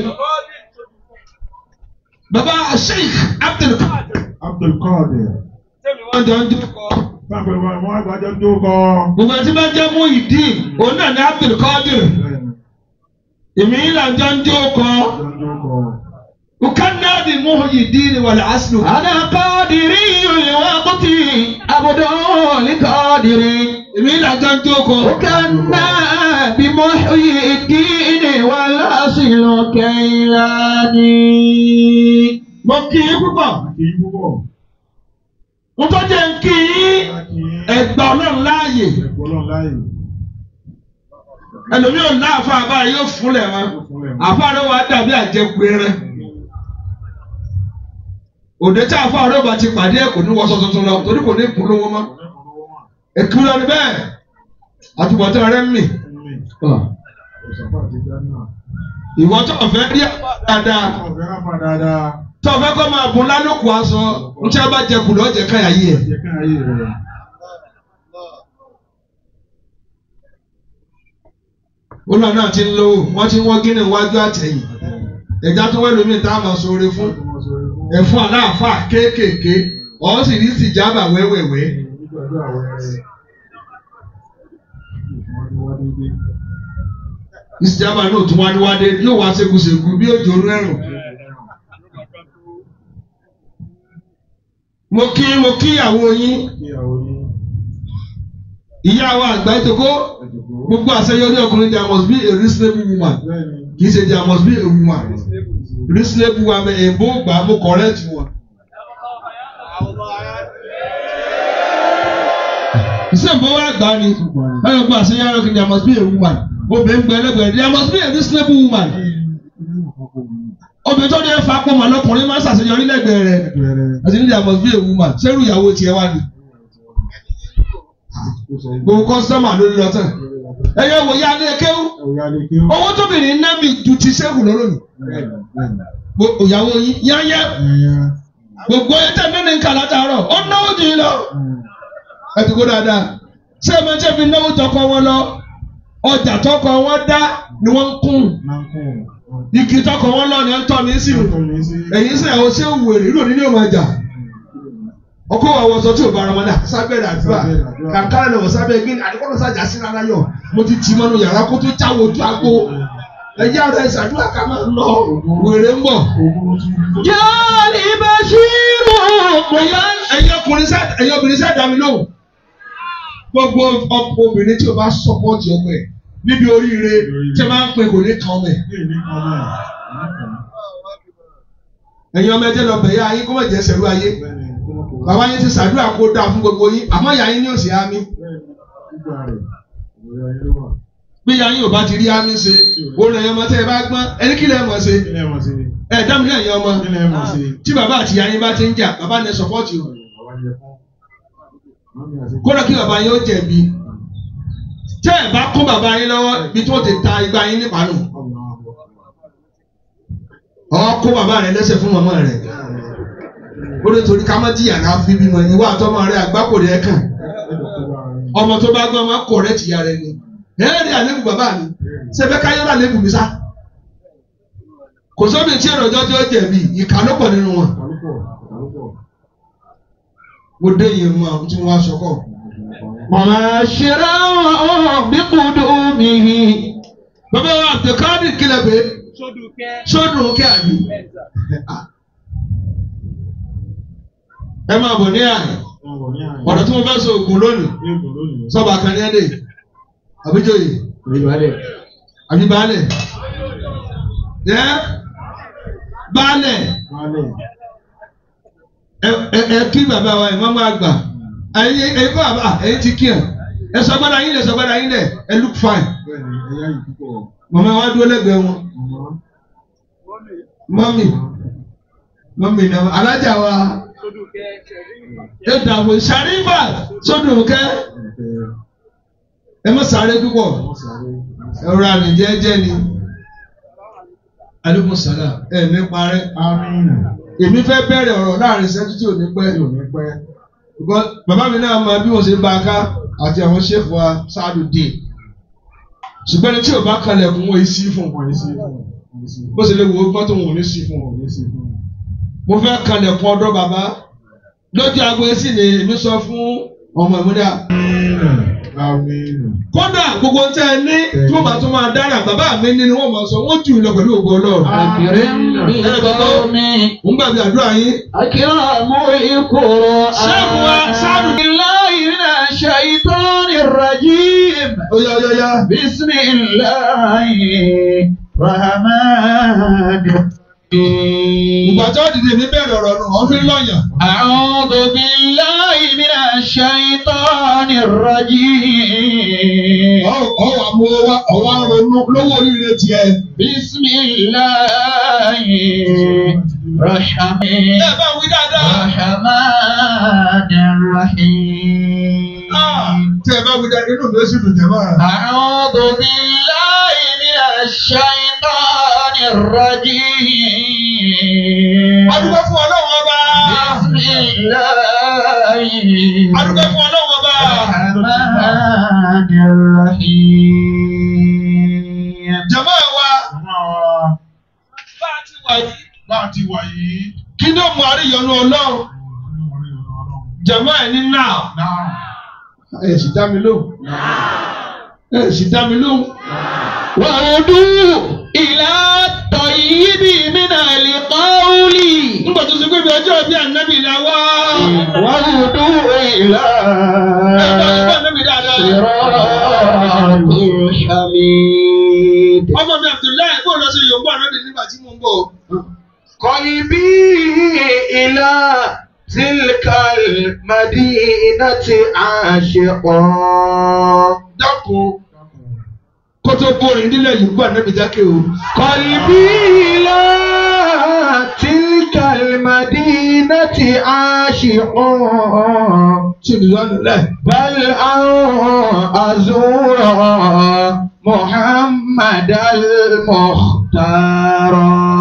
Speaker 2: bàbá sheikh abdulkadir.
Speaker 3: Abdulkadir.
Speaker 2: wọ́n jọ ń jókòó.
Speaker 3: Sábẹ̀ wa wọ́n àgbàjọ tó kọ́.
Speaker 2: gbogbo ẹtí bá jẹ́ Muyideen òun náà ní abdulkadir. èmi là ń jọ ń jókòó.
Speaker 3: Àjọ tó kọ́.
Speaker 2: وكنا بمحيي والعسل
Speaker 1: أنا قادري الوقت عبد لقادر
Speaker 2: èmi là ń jọ ń jókòó.
Speaker 1: وكنا بمحيي الدين والأصل كيلاني
Speaker 2: mo kí i púpọ̀.
Speaker 3: Kì í púpọ̀.
Speaker 2: mo tó jẹ́ ń kí i
Speaker 3: Kì í
Speaker 2: ẹgbà ọlọ́run láàyè.
Speaker 3: ẹ̀kọ́ lọ láàyè.
Speaker 2: ẹlòmíì ò ní àfa àbá yóò fúnlẹ̀ wọn. àfa rẹ̀ wà dàbí àjẹkù ẹran. òde tí àfa rẹ̀ bá ti pàdé ẹ̀ kò ní wọṣọ tuntun lọ torí kò ní polówó mọ́. èkú lọ ní bẹ́ẹ̀ àtúbọ̀tán rẹ̀ ń mì.
Speaker 3: Òṣàpá àti Gánà.
Speaker 2: ìwọ tó ọ̀fẹ́ rí àpá dáadáa
Speaker 3: Ọ̀gá náà fà dáadáa.
Speaker 2: tó ọ̀fẹ́ kọ́ máa bùn lálùkù aṣọ ń tí a bá jẹ kùlọ̀ ọ̀jẹ̀ káyà yìí ẹ̀.
Speaker 3: Jẹ́ ká ayé rẹ̀.
Speaker 2: olùwà náà ti ń lówó wọ́n ti ń wọ́n gíní iwájú àtẹ̀yìn ẹ̀já tó wẹ́lú mi tá a máa sọ̀rọ̀ fún ẹ̀fún aláàfà kéékèèké ọ̀ sì rí sì jábà wẹ́wẹ́wẹ́
Speaker 3: Nígbàdúrà wẹ̀rẹ̀. Ìfọwọ́dúnwá dédé.
Speaker 2: ìsìjábà náà tún wá níwádé yóò wá ségesègu bí òjò orú ẹ̀rùn. mo kí mo kí ìyàwó yín
Speaker 3: Kí àwọn yín
Speaker 2: ìyá wa àgbà ètòkó
Speaker 3: ẹ̀dùnkú.
Speaker 2: gbogbo àṣeyọrí ọkùnrin there must be a reasonable woman
Speaker 3: Bẹ́ẹ̀ni.
Speaker 2: kì í ṣe there must be a woman reasonable woman èèbó gbà mo correct wọn. ìṣèǹbó wa gbà ni báyọ̀ gba àṣeyọrí ọkùnrin there must be a woman obìnrin gbẹ lẹ́gbẹ̀ẹ́ there must be a reasonable woman obìnrin tó dé fa pọ̀ mọ́ lọkùnrin máa ń ṣàṣeyọrí lẹ́gbẹ̀ẹ́ rẹ̀ àti nílẹ̀ àmọ́ bí èwu mà sẹ́rù ìyàwó tiẹ̀ wá ni gbogbo kọ́sítọ́mà lórí lọ́tàn ẹ̀yẹ wò ya ní ekéwú owó tóbìnrin ná mi ju ti sẹ́kù lọ́lọ́nù ìyàwó yín yáyá gbogbo ẹ̀ tẹ̀ nínú nǹkan látàárọ̀ ó náwó jù yín lọ ẹ ti kó dáadáa ṣé ẹ máa jẹ́ fi náwó tọkọ wọn lọ ọjà tọkọ wọn dá ni wọ́n ń kún igi tọkọ wọn lọ ni wọ́n ń tọ́ ní sí ẹ̀yin sẹ́ ọ ṣé wèrè lónìí ní òun àjà ọkọ wa wọṣọ tí ò bá ara wọn dà sábẹ́rẹ́ àdúrà kàkàrà lọ sábẹ́ gbé àdìkọ́nà sájà sí rárá yọ mo ti tì mọ́nu yàrá kó tó jáwọ́ ojú àgbo ẹ̀yà rẹ̀ ṣàdúrà ká máa lọ wèrè ń bọ̀.
Speaker 1: Jọ́ọ̀lì Bashiru.
Speaker 2: ẹ̀yin ọkùnrin sá ẹ̀yin obìnrin sá dá mi lóhùn gbogbo ọkọ obìnrin tí o bá sọpọ́ọ̀tì ọmọ ẹ̀ níbi oríire tí a máa ń pè kò ní kan ọmọ ẹ̀ ẹ̀yin ọmọ ẹ̀jẹ̀ lọ bẹ̀yà ayé kó má jẹ́ sẹ̀rú ayé bàbá yín ti ṣàdúrà kó dáa fún gbogbo yín àmọ́ ìyá yín ní òsì ámì bí ìyá yín ò bá ti rí ámì ṣe òun ẹ̀yin ọmọ tẹ́ ẹ bá gbọ́n ẹni kí lẹ́ mọ̀ ṣe ẹ̀ dámi náà ẹ̀yin ọmọ tí bàbá àti ìyá yín bá ti ń jà bàbá ní sọpọ́ọ̀tì o kódà kí bàbá yín ó jẹ̀bi tẹ́ ẹ̀ bá kún bàbá yín lọ́wọ́ ibi tí wọ́n ti ta igbá yín nípàánù ọ̀ kó bàbá rẹ̀ lẹ́sẹ̀ fún màmá rẹ̀ ó lè torí ká má jìyà náà fi bímọ ní wà tọ́mọ rẹ̀ àgbákò rẹ̀ kàn ọmọ tó bá gbọ́ ọmọ kọ̀ rẹ̀ tìyà rẹ̀ ni ẹ̀rẹ́ ni àlébù bàbá mi sẹ́fẹ́ káyọ̀ rà lébù mi sá kò sóbì tí èrò ọjọ́ tí ó jẹ̀bi ìkà ló pọ̀ nínú wọn mo dé yìí mọ àwọn tí mo wá sọkọ.
Speaker 1: Mọ̀ṣẹ́rẹ́ bí kudumihi.
Speaker 2: bàbá wa àtẹ̀kọ́dì kílẹ̀ pé sódùn kí àbí. ẹ máa bọ̀ ní àná ọ̀rọ̀ tí mo fẹ́ sọ ògùn lónìí sọ́ba kan ní ẹ̀dẹ̀ àbíjọ́yè àbí baálẹ̀ ẹ́ baálẹ̀ ẹ ẹ kí bàbá wa ìmọ̀mọ́ àgbà ẹ̀yin ẹ̀yin kọ́ àbá ẹ̀yin ti kí ẹ̀ ẹ sọgbọ́dọ̀ yín lẹ̀ sọgbọ́dọ̀ yín lẹ̀ ẹ look fine màmá wa dúró lẹ́gbẹ̀ẹ́ wọn mọ́mì mọ́mì náà alájà wa ẹ dàbò sàrífà sódùnkẹ́ ẹ má sáré púpọ̀ ẹ rọra rìn jẹ́jẹ́ ni aleykum salaam ẹ ní parẹ́ èmi fẹ́ bẹ̀rẹ̀ ọ̀rọ̀ láàrin ìṣẹ́jú tí ò ní pẹ́ because bàbá mi náà mọ bí wọ́n ṣe bá a ká àti àwọn ṣẹ́fù wa sáàdù dé ṣùgbọ́n ẹni tí ò bá kalẹ̀ kún wọ́n sí fún bó ṣe lè wo gbọ́n tó wọn ò ní sí fún mo fẹ́ kalẹ̀ kún ọ̀dọ̀ bàbá lójú agbo sí ni èmi sọ fún ọmọ ìmúdà kódà gbogbo ń tẹ́ ẹ ní tí wọ́n bá tún máa dára bàbá mi ní ni wọ́n máa sọ wọ́n jù lọ pẹ̀lú ògo ọlọ́run
Speaker 1: Àkìrẹ́ bí kọ́mi.
Speaker 2: ń gbàgbé àdúrà yín
Speaker 1: Akiramu ikoro.
Speaker 2: Ṣẹ́gun wa, ṣáàdù.
Speaker 1: Billahi minash shaitani rajim.
Speaker 2: ó yá ó yá ó yá.
Speaker 1: Bismillahi rahman
Speaker 2: ìgbà tó dìde mi bẹ̀rẹ̀ ọ̀rọ̀ nù wọ́n fi ń lọ́yàn.
Speaker 1: أعوذ بالله من الشيطان الرجيم
Speaker 2: ọwọ́ àmú ọwọ́ ronú lówó oríire tiẹ̀.
Speaker 1: بسم الله الرحمن
Speaker 2: ẹ bá wí dáadáa.
Speaker 1: الرحمن الرحيم
Speaker 2: tẹ ẹ bá wí dáadáa inú mi ó sì dùn jẹ máa.
Speaker 1: أعوذ بالله من الشيطان الرجيم
Speaker 2: adúgbò fún ọlọ́run ọba.
Speaker 1: بسم الله
Speaker 2: adúgbò fún ọlọ́run ọba.
Speaker 1: الرحمن الرحيم
Speaker 2: jàmá wa bá a ti wà yìí. kí ló mú àríyànjú ọlọ́run. jàmá ẹ̀ ní náà. ẹ sì dá mi lóhùn. ẹ sì dá mi lóhùn.
Speaker 1: وهدوا إلى الطيب من القول
Speaker 2: nígbà tó ṣe pé ibi ọjọ́ bíi ànábì la wá.
Speaker 1: وهدوا إلى
Speaker 2: ẹ bá ṣe fún ànábì dáadáa.
Speaker 1: صراط الحميد
Speaker 2: ọmọ mi Abdullahi bó lọ sí yorùbá ànábì nígbà tí mo ń bọ̀.
Speaker 1: قلبي إلى تلك المدينة عاشقا
Speaker 2: dákun kótó bórin nílẹ̀ yìí gbà níbi jákè o.
Speaker 1: قلبي إلى تلك المدينة عاشق
Speaker 2: tí olùdó àná lẹ̀.
Speaker 1: بل أن أزور محمد المختار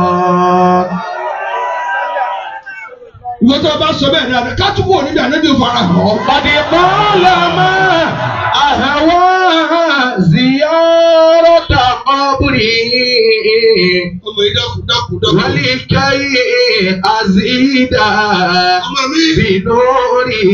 Speaker 2: ìwé tó o bá sọ bẹ́ẹ̀ dáadáa ká túbọ̀ níbi ànábì fara hàn ọ́.
Speaker 1: قد قال ما أهوى زيارة قبره
Speaker 2: ọmọ yìí dákun dákun dákun.
Speaker 1: ولكي أزيد
Speaker 2: ọmọ mi.
Speaker 1: بنوره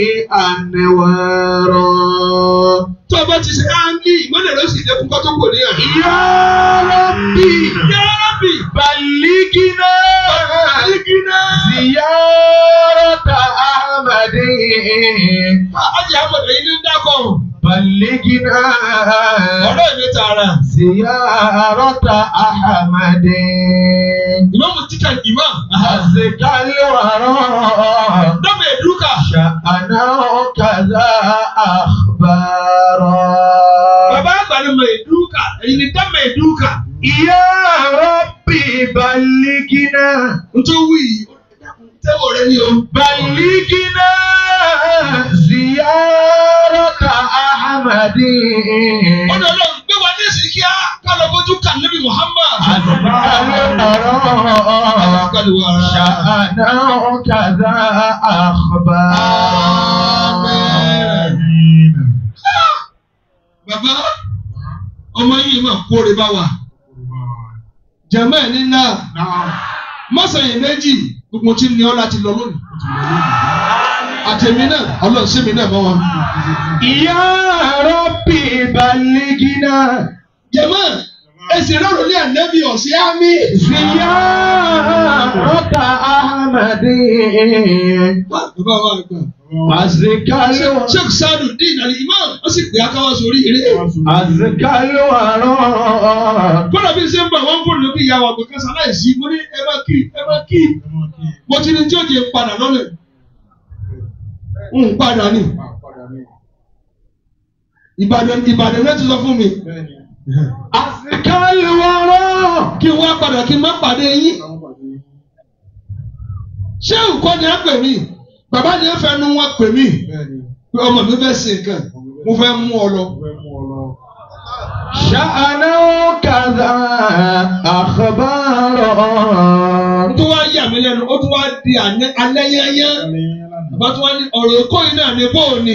Speaker 1: أنوارا
Speaker 2: tó o bá ti ṣe áńgì ìmọ̀lẹ̀ ló sì lékun kó tó kò ní àná.
Speaker 1: يا ربي
Speaker 2: yá rábì.
Speaker 1: بلغنا
Speaker 2: àlìkínà.
Speaker 1: زيارة أحمد
Speaker 2: ajé àmọ̀dé yìí ní dákọ̀.
Speaker 1: بلغنا
Speaker 2: ọ̀rọ̀ ìwé tààrà.
Speaker 1: زيارة أحمد
Speaker 2: ìmọ̀mù títà ìmọ̀.
Speaker 1: أزكى الورى
Speaker 2: dọ́mọ̀ ẹ̀dúkà.
Speaker 1: شأنه كذا أخبارا
Speaker 2: bàbá àgbà ni mọ̀ ẹ̀dúkà. èyí ni dọ́mọ̀ ẹ̀dúkà.
Speaker 1: يا ربي بلغنا
Speaker 2: nítorí wí tẹ́wọ̀ rẹ ni o.
Speaker 1: بلغنا زيارة أحمد
Speaker 2: ọ̀dọ̀ ọlọ́run gbé wa ní ìsìn kíá ká lọ bójú kà níbi Muhammad.
Speaker 1: أزكى الورى شأنه كذا أخبارا
Speaker 2: bàbá ọmọ yìí máa kóre bá wa. jẹ̀mọ́ ẹ̀ ní náà mọ́sàn-án méjì gbogbo tí ní ọ́ láti lọ lónìí. àtẹ̀mí náà ọlọ́run sí mi náà mọ́ wọn.
Speaker 1: يا ربي بلغنا
Speaker 2: jẹ̀mọ́ ẹsẹ̀ rọrùn ní ànábì ọ̀sẹ̀ ámì.
Speaker 1: زيارة أحمد
Speaker 2: bàbá wa gbà.
Speaker 1: أزكى الورى
Speaker 2: sheikh sadu dín àlè imam ó sì pè akáwá sórí eré.
Speaker 1: أزكى الورى
Speaker 2: kódà bí ṣe ń bọ̀ wọ́n fún lóbi ìyá wa pé kásá láìsí mo ní ẹ bá kí ẹ bá kí mo ti ní tí ó di padà lọ́nà ń padà ní ìbàdàn ìbàdàn náà ti sọ fún mi
Speaker 1: أزكى الورى
Speaker 2: kí n wá padà kí n má pàdé yín ṣé nǹkan ni ẹ pè mí bàbá ni ẹ fẹ́ nu wọn pè mí pé ọmọ mi fẹ́ ṣe nǹkan mo fẹ́ mú ọ lọ.
Speaker 1: شأنه كذا أخبارا
Speaker 2: tó wá yà mí lẹ́nu ó tún wá di àná- alẹ́ yányán bàbá tó wá ní ọ̀rọ̀ èkó yìí náà ní bóò ni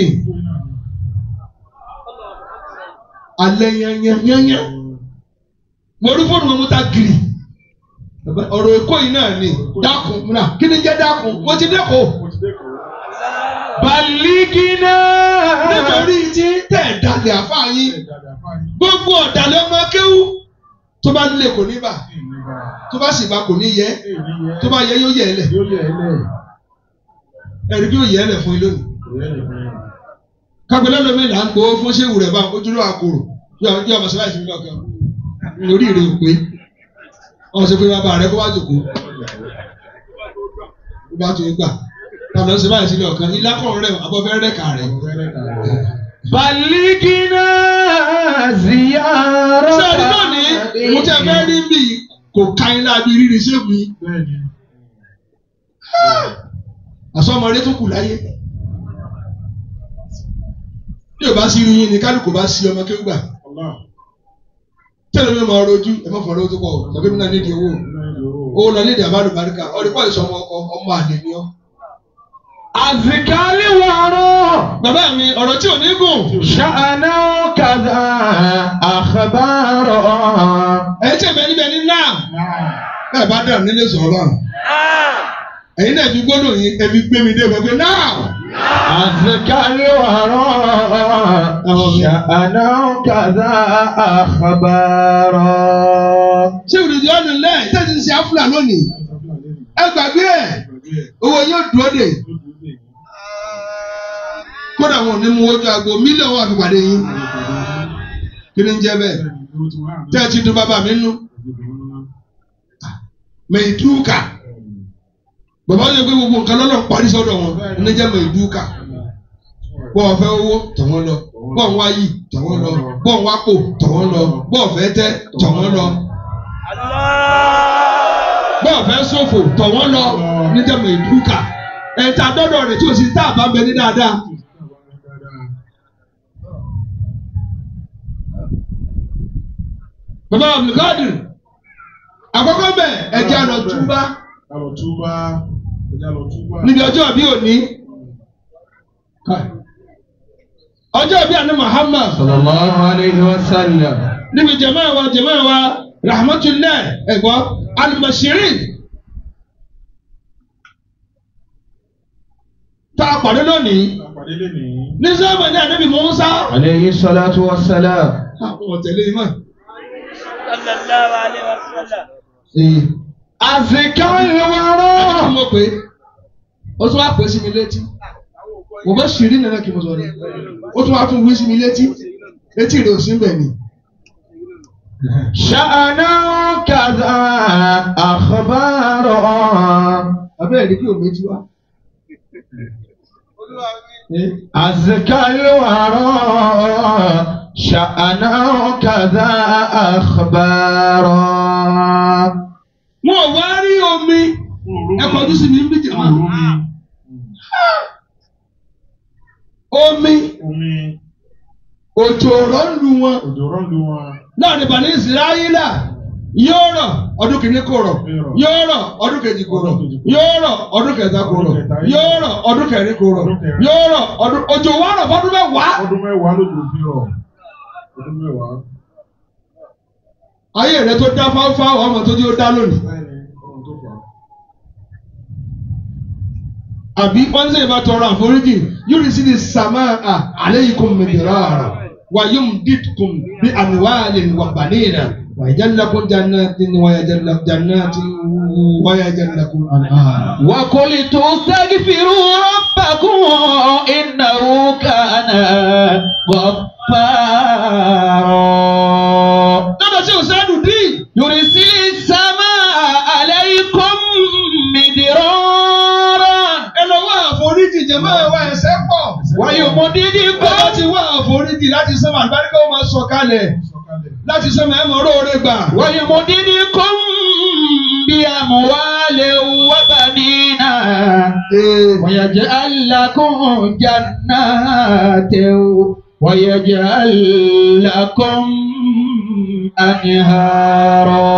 Speaker 2: alẹ́ yányán yányán mo rí fóònù wọn mo ta gírì Bàbá, ọ̀rọ̀ èkó yìí náà ni dákun múra kí ni jẹ́ dákun mo ti dẹ́kọ̀
Speaker 1: بلغنا
Speaker 2: nítorí tí tẹ̀ dalẹ̀ àfa yín gbogbo ọ̀dàlẹ̀ ọmọ kéwú tó bá nílé kò ní bà tó bá sì bá kò ní yẹ tó bá yẹ yóò yẹ ẹ lẹ̀ ẹ̀rí bí yóò yẹ ẹ lẹ̀ fún yín lónìí. kápẹ́lẹ́ lómi là ń gbowó fún ṣéwù rẹ̀ bá ojúlówó àkòrò yóò yóò ọmọ sọ́láìsì nílò ọ̀kan lórí ìrè òpè ọ̀hún ṣe pé bàbá rẹ̀ kó wá jòkó ó bá tó gbà tàbí ọ̀sẹ̀ báyìí sílẹ̀ ọ̀kan ilé akọ̀rọ̀ rẹ̀ abọ́fẹ́ rẹ̀ kà rẹ̀.
Speaker 1: بلغنا زيارة
Speaker 2: ṣé ẹni náà ní mo tẹ́ fẹ́ rí bí kò ka ilé abi rírì ṣéwù yìí àsọmọdé tó kù láyé bí o bá sí irú yín ni kálukú bá sí ọmọ kéwù gbà tẹ́lẹ̀ mi máa rojú ẹ má fọ̀rọ̀ tó pọ̀ o tàbí mi náà nídìí owó owó lọ nídìí àbádùn baríkà ọdún pọ̀ ìsọmọ ọmọ àlè ni ọ́.
Speaker 1: أزكى الورى
Speaker 2: bàbá mi ọ̀rọ̀ tí ò ní gùn
Speaker 1: شأنه كذا أخبارا
Speaker 2: ẹ̀ tẹ̀ bẹ́ẹ̀ níbẹ̀ ní náà ẹ̀ bá dẹ̀ nílé sọ̀rọ̀ báwọn. ẹ̀yin náà fi gbọ́dọ̀ yín ẹ fi gbé mi dé gbogbo náà.
Speaker 1: أزكى الورى شأنه كذا أخبارا
Speaker 2: ṣé ìrìndì ọ̀nà lẹ̀ tẹ́sí ń ṣe áfúlà lónìí ẹ gbàgbé ẹ̀ owó yóò dúró dè kódà wọn ò ní mú ojú aago mílíọ̀nù wà fi pàdé yín kí ni ń jẹ́ bẹ́ẹ̀ tẹ́ ẹ ti dún bàbá mi nú mẹ̀ẹ́dúkà bàbá yẹn pé gbogbo nǹkan lọ́nà parí sọ́dọ̀ wọn ní jẹ́ mẹ̀ẹ́dúkà wọ́n fẹ́ owó tọ̀wọ́n lọ bọ́ọ̀ ń wá yìí tọ̀ wọ́n lọ bọ́ọ̀ ń wá pò tọ̀ wọ́n lọ bọ́ọ̀ fẹ́ tẹ́ tọ̀ wọ́n lọ bọ́ọ̀ fẹ́ ṣòfò tọ̀ wọ́n lọ níjàmbá ìdúkà ẹ̀ta dọ́dọ̀ rẹ̀ tí o sì tá a bá bẹ ní dáadáa. bàbá abdulkadir àkọ́kọ́ bẹ̀ ẹ̀jẹ̀ àná túbá
Speaker 3: Alọ̀ túbá. Ẹja lọ túbá.
Speaker 2: níbi ọjọ́ bí òní. ọjọ́ bí àná Muhammad
Speaker 1: sallallahu alayhi wa sallam.
Speaker 2: níbi jẹ̀mọ́ wa jẹ̀mọ́ wa rahmatulah ẹ̀gbọ́ alimashirin tá a pàdé lónìí
Speaker 3: Àpàdé lè ní.
Speaker 2: ní sábà ní ànábì Mùsá.
Speaker 1: alayhi salatu wa salam.
Speaker 2: àwọn ọ̀tẹ̀lẹ̀ yìí mọ̀.
Speaker 4: sallallahu alaihi wasallam.
Speaker 1: azikar
Speaker 2: kí
Speaker 1: wara.
Speaker 2: mo pè é ó tún wá pè é sí mi létí mo bá ṣìírí nínú kí mo sọ ni ó tún wá tún wí sí mi létí létí rẹ̀ ò sí bẹ̀ ni.
Speaker 1: sha'ana kaza akhbara.
Speaker 2: abẹ́rẹ́ ni kí o méjì wá.
Speaker 1: azikar wara. sha'ana kaza akhbara.
Speaker 2: wọn ò wá rí omi ẹ kọjú sí mi ń bí jẹ̀mọ́. omi
Speaker 3: Omi.
Speaker 2: òjò ọ̀rọ̀ ń lu wọn
Speaker 3: Òjò rọ̀ lu wọn.
Speaker 2: láàrin bani israẹla yóò rọ̀ ọdún kìíní kò rọ̀ yóò rọ̀ ọdún kejì kò rọ̀ yóò rọ̀ ọdún kẹta kò rọ̀ yóò rọ̀ ọdún kẹrin kò rọ̀ yóò rọ̀ ọdún òjò wa rọ̀ fọdún mẹ́wàá.
Speaker 3: Ọdún mẹ́wàá lójó fi rọ̀. Ọdún mẹ́wàá.
Speaker 2: ayé rẹ tó dá fáfáwọ ọmọ tó dé ó dá lónìí.
Speaker 3: Báyìí ọ̀run tó fà á.
Speaker 2: àbí wọ́n ń sèyí bá tọrọ àforíjì yóò rí sí ní sàmà à alaykum midrara wa yumdidkum bí amwalin wa banina wa yaj'al lakum jannatin wa yaj'al lakum jannatin wa yaj'al lakum anhara.
Speaker 1: وقلت استغفروا ربكم إنه كان غفارا
Speaker 2: lọ́dọ̀ sí òsèlú dín.
Speaker 1: يرسل السماء عليكم مدرارا
Speaker 2: ẹ lọ wá àforíjì jẹ̀mọ́ ẹ wá ẹsẹ̀ pọ̀.
Speaker 1: ويمددكم
Speaker 2: bọ́lá ti wá àforíjì láti sẹ́mu àgbáríkà ó máa sọ kalẹ̀
Speaker 3: Sọ̀kalẹ̀.
Speaker 2: láti sẹ́mu ẹ̀ mọ̀ róore gbà.
Speaker 1: ويمددكم بأموال وبنين ويجعل لكم جنات ويجعل لكم أنهارا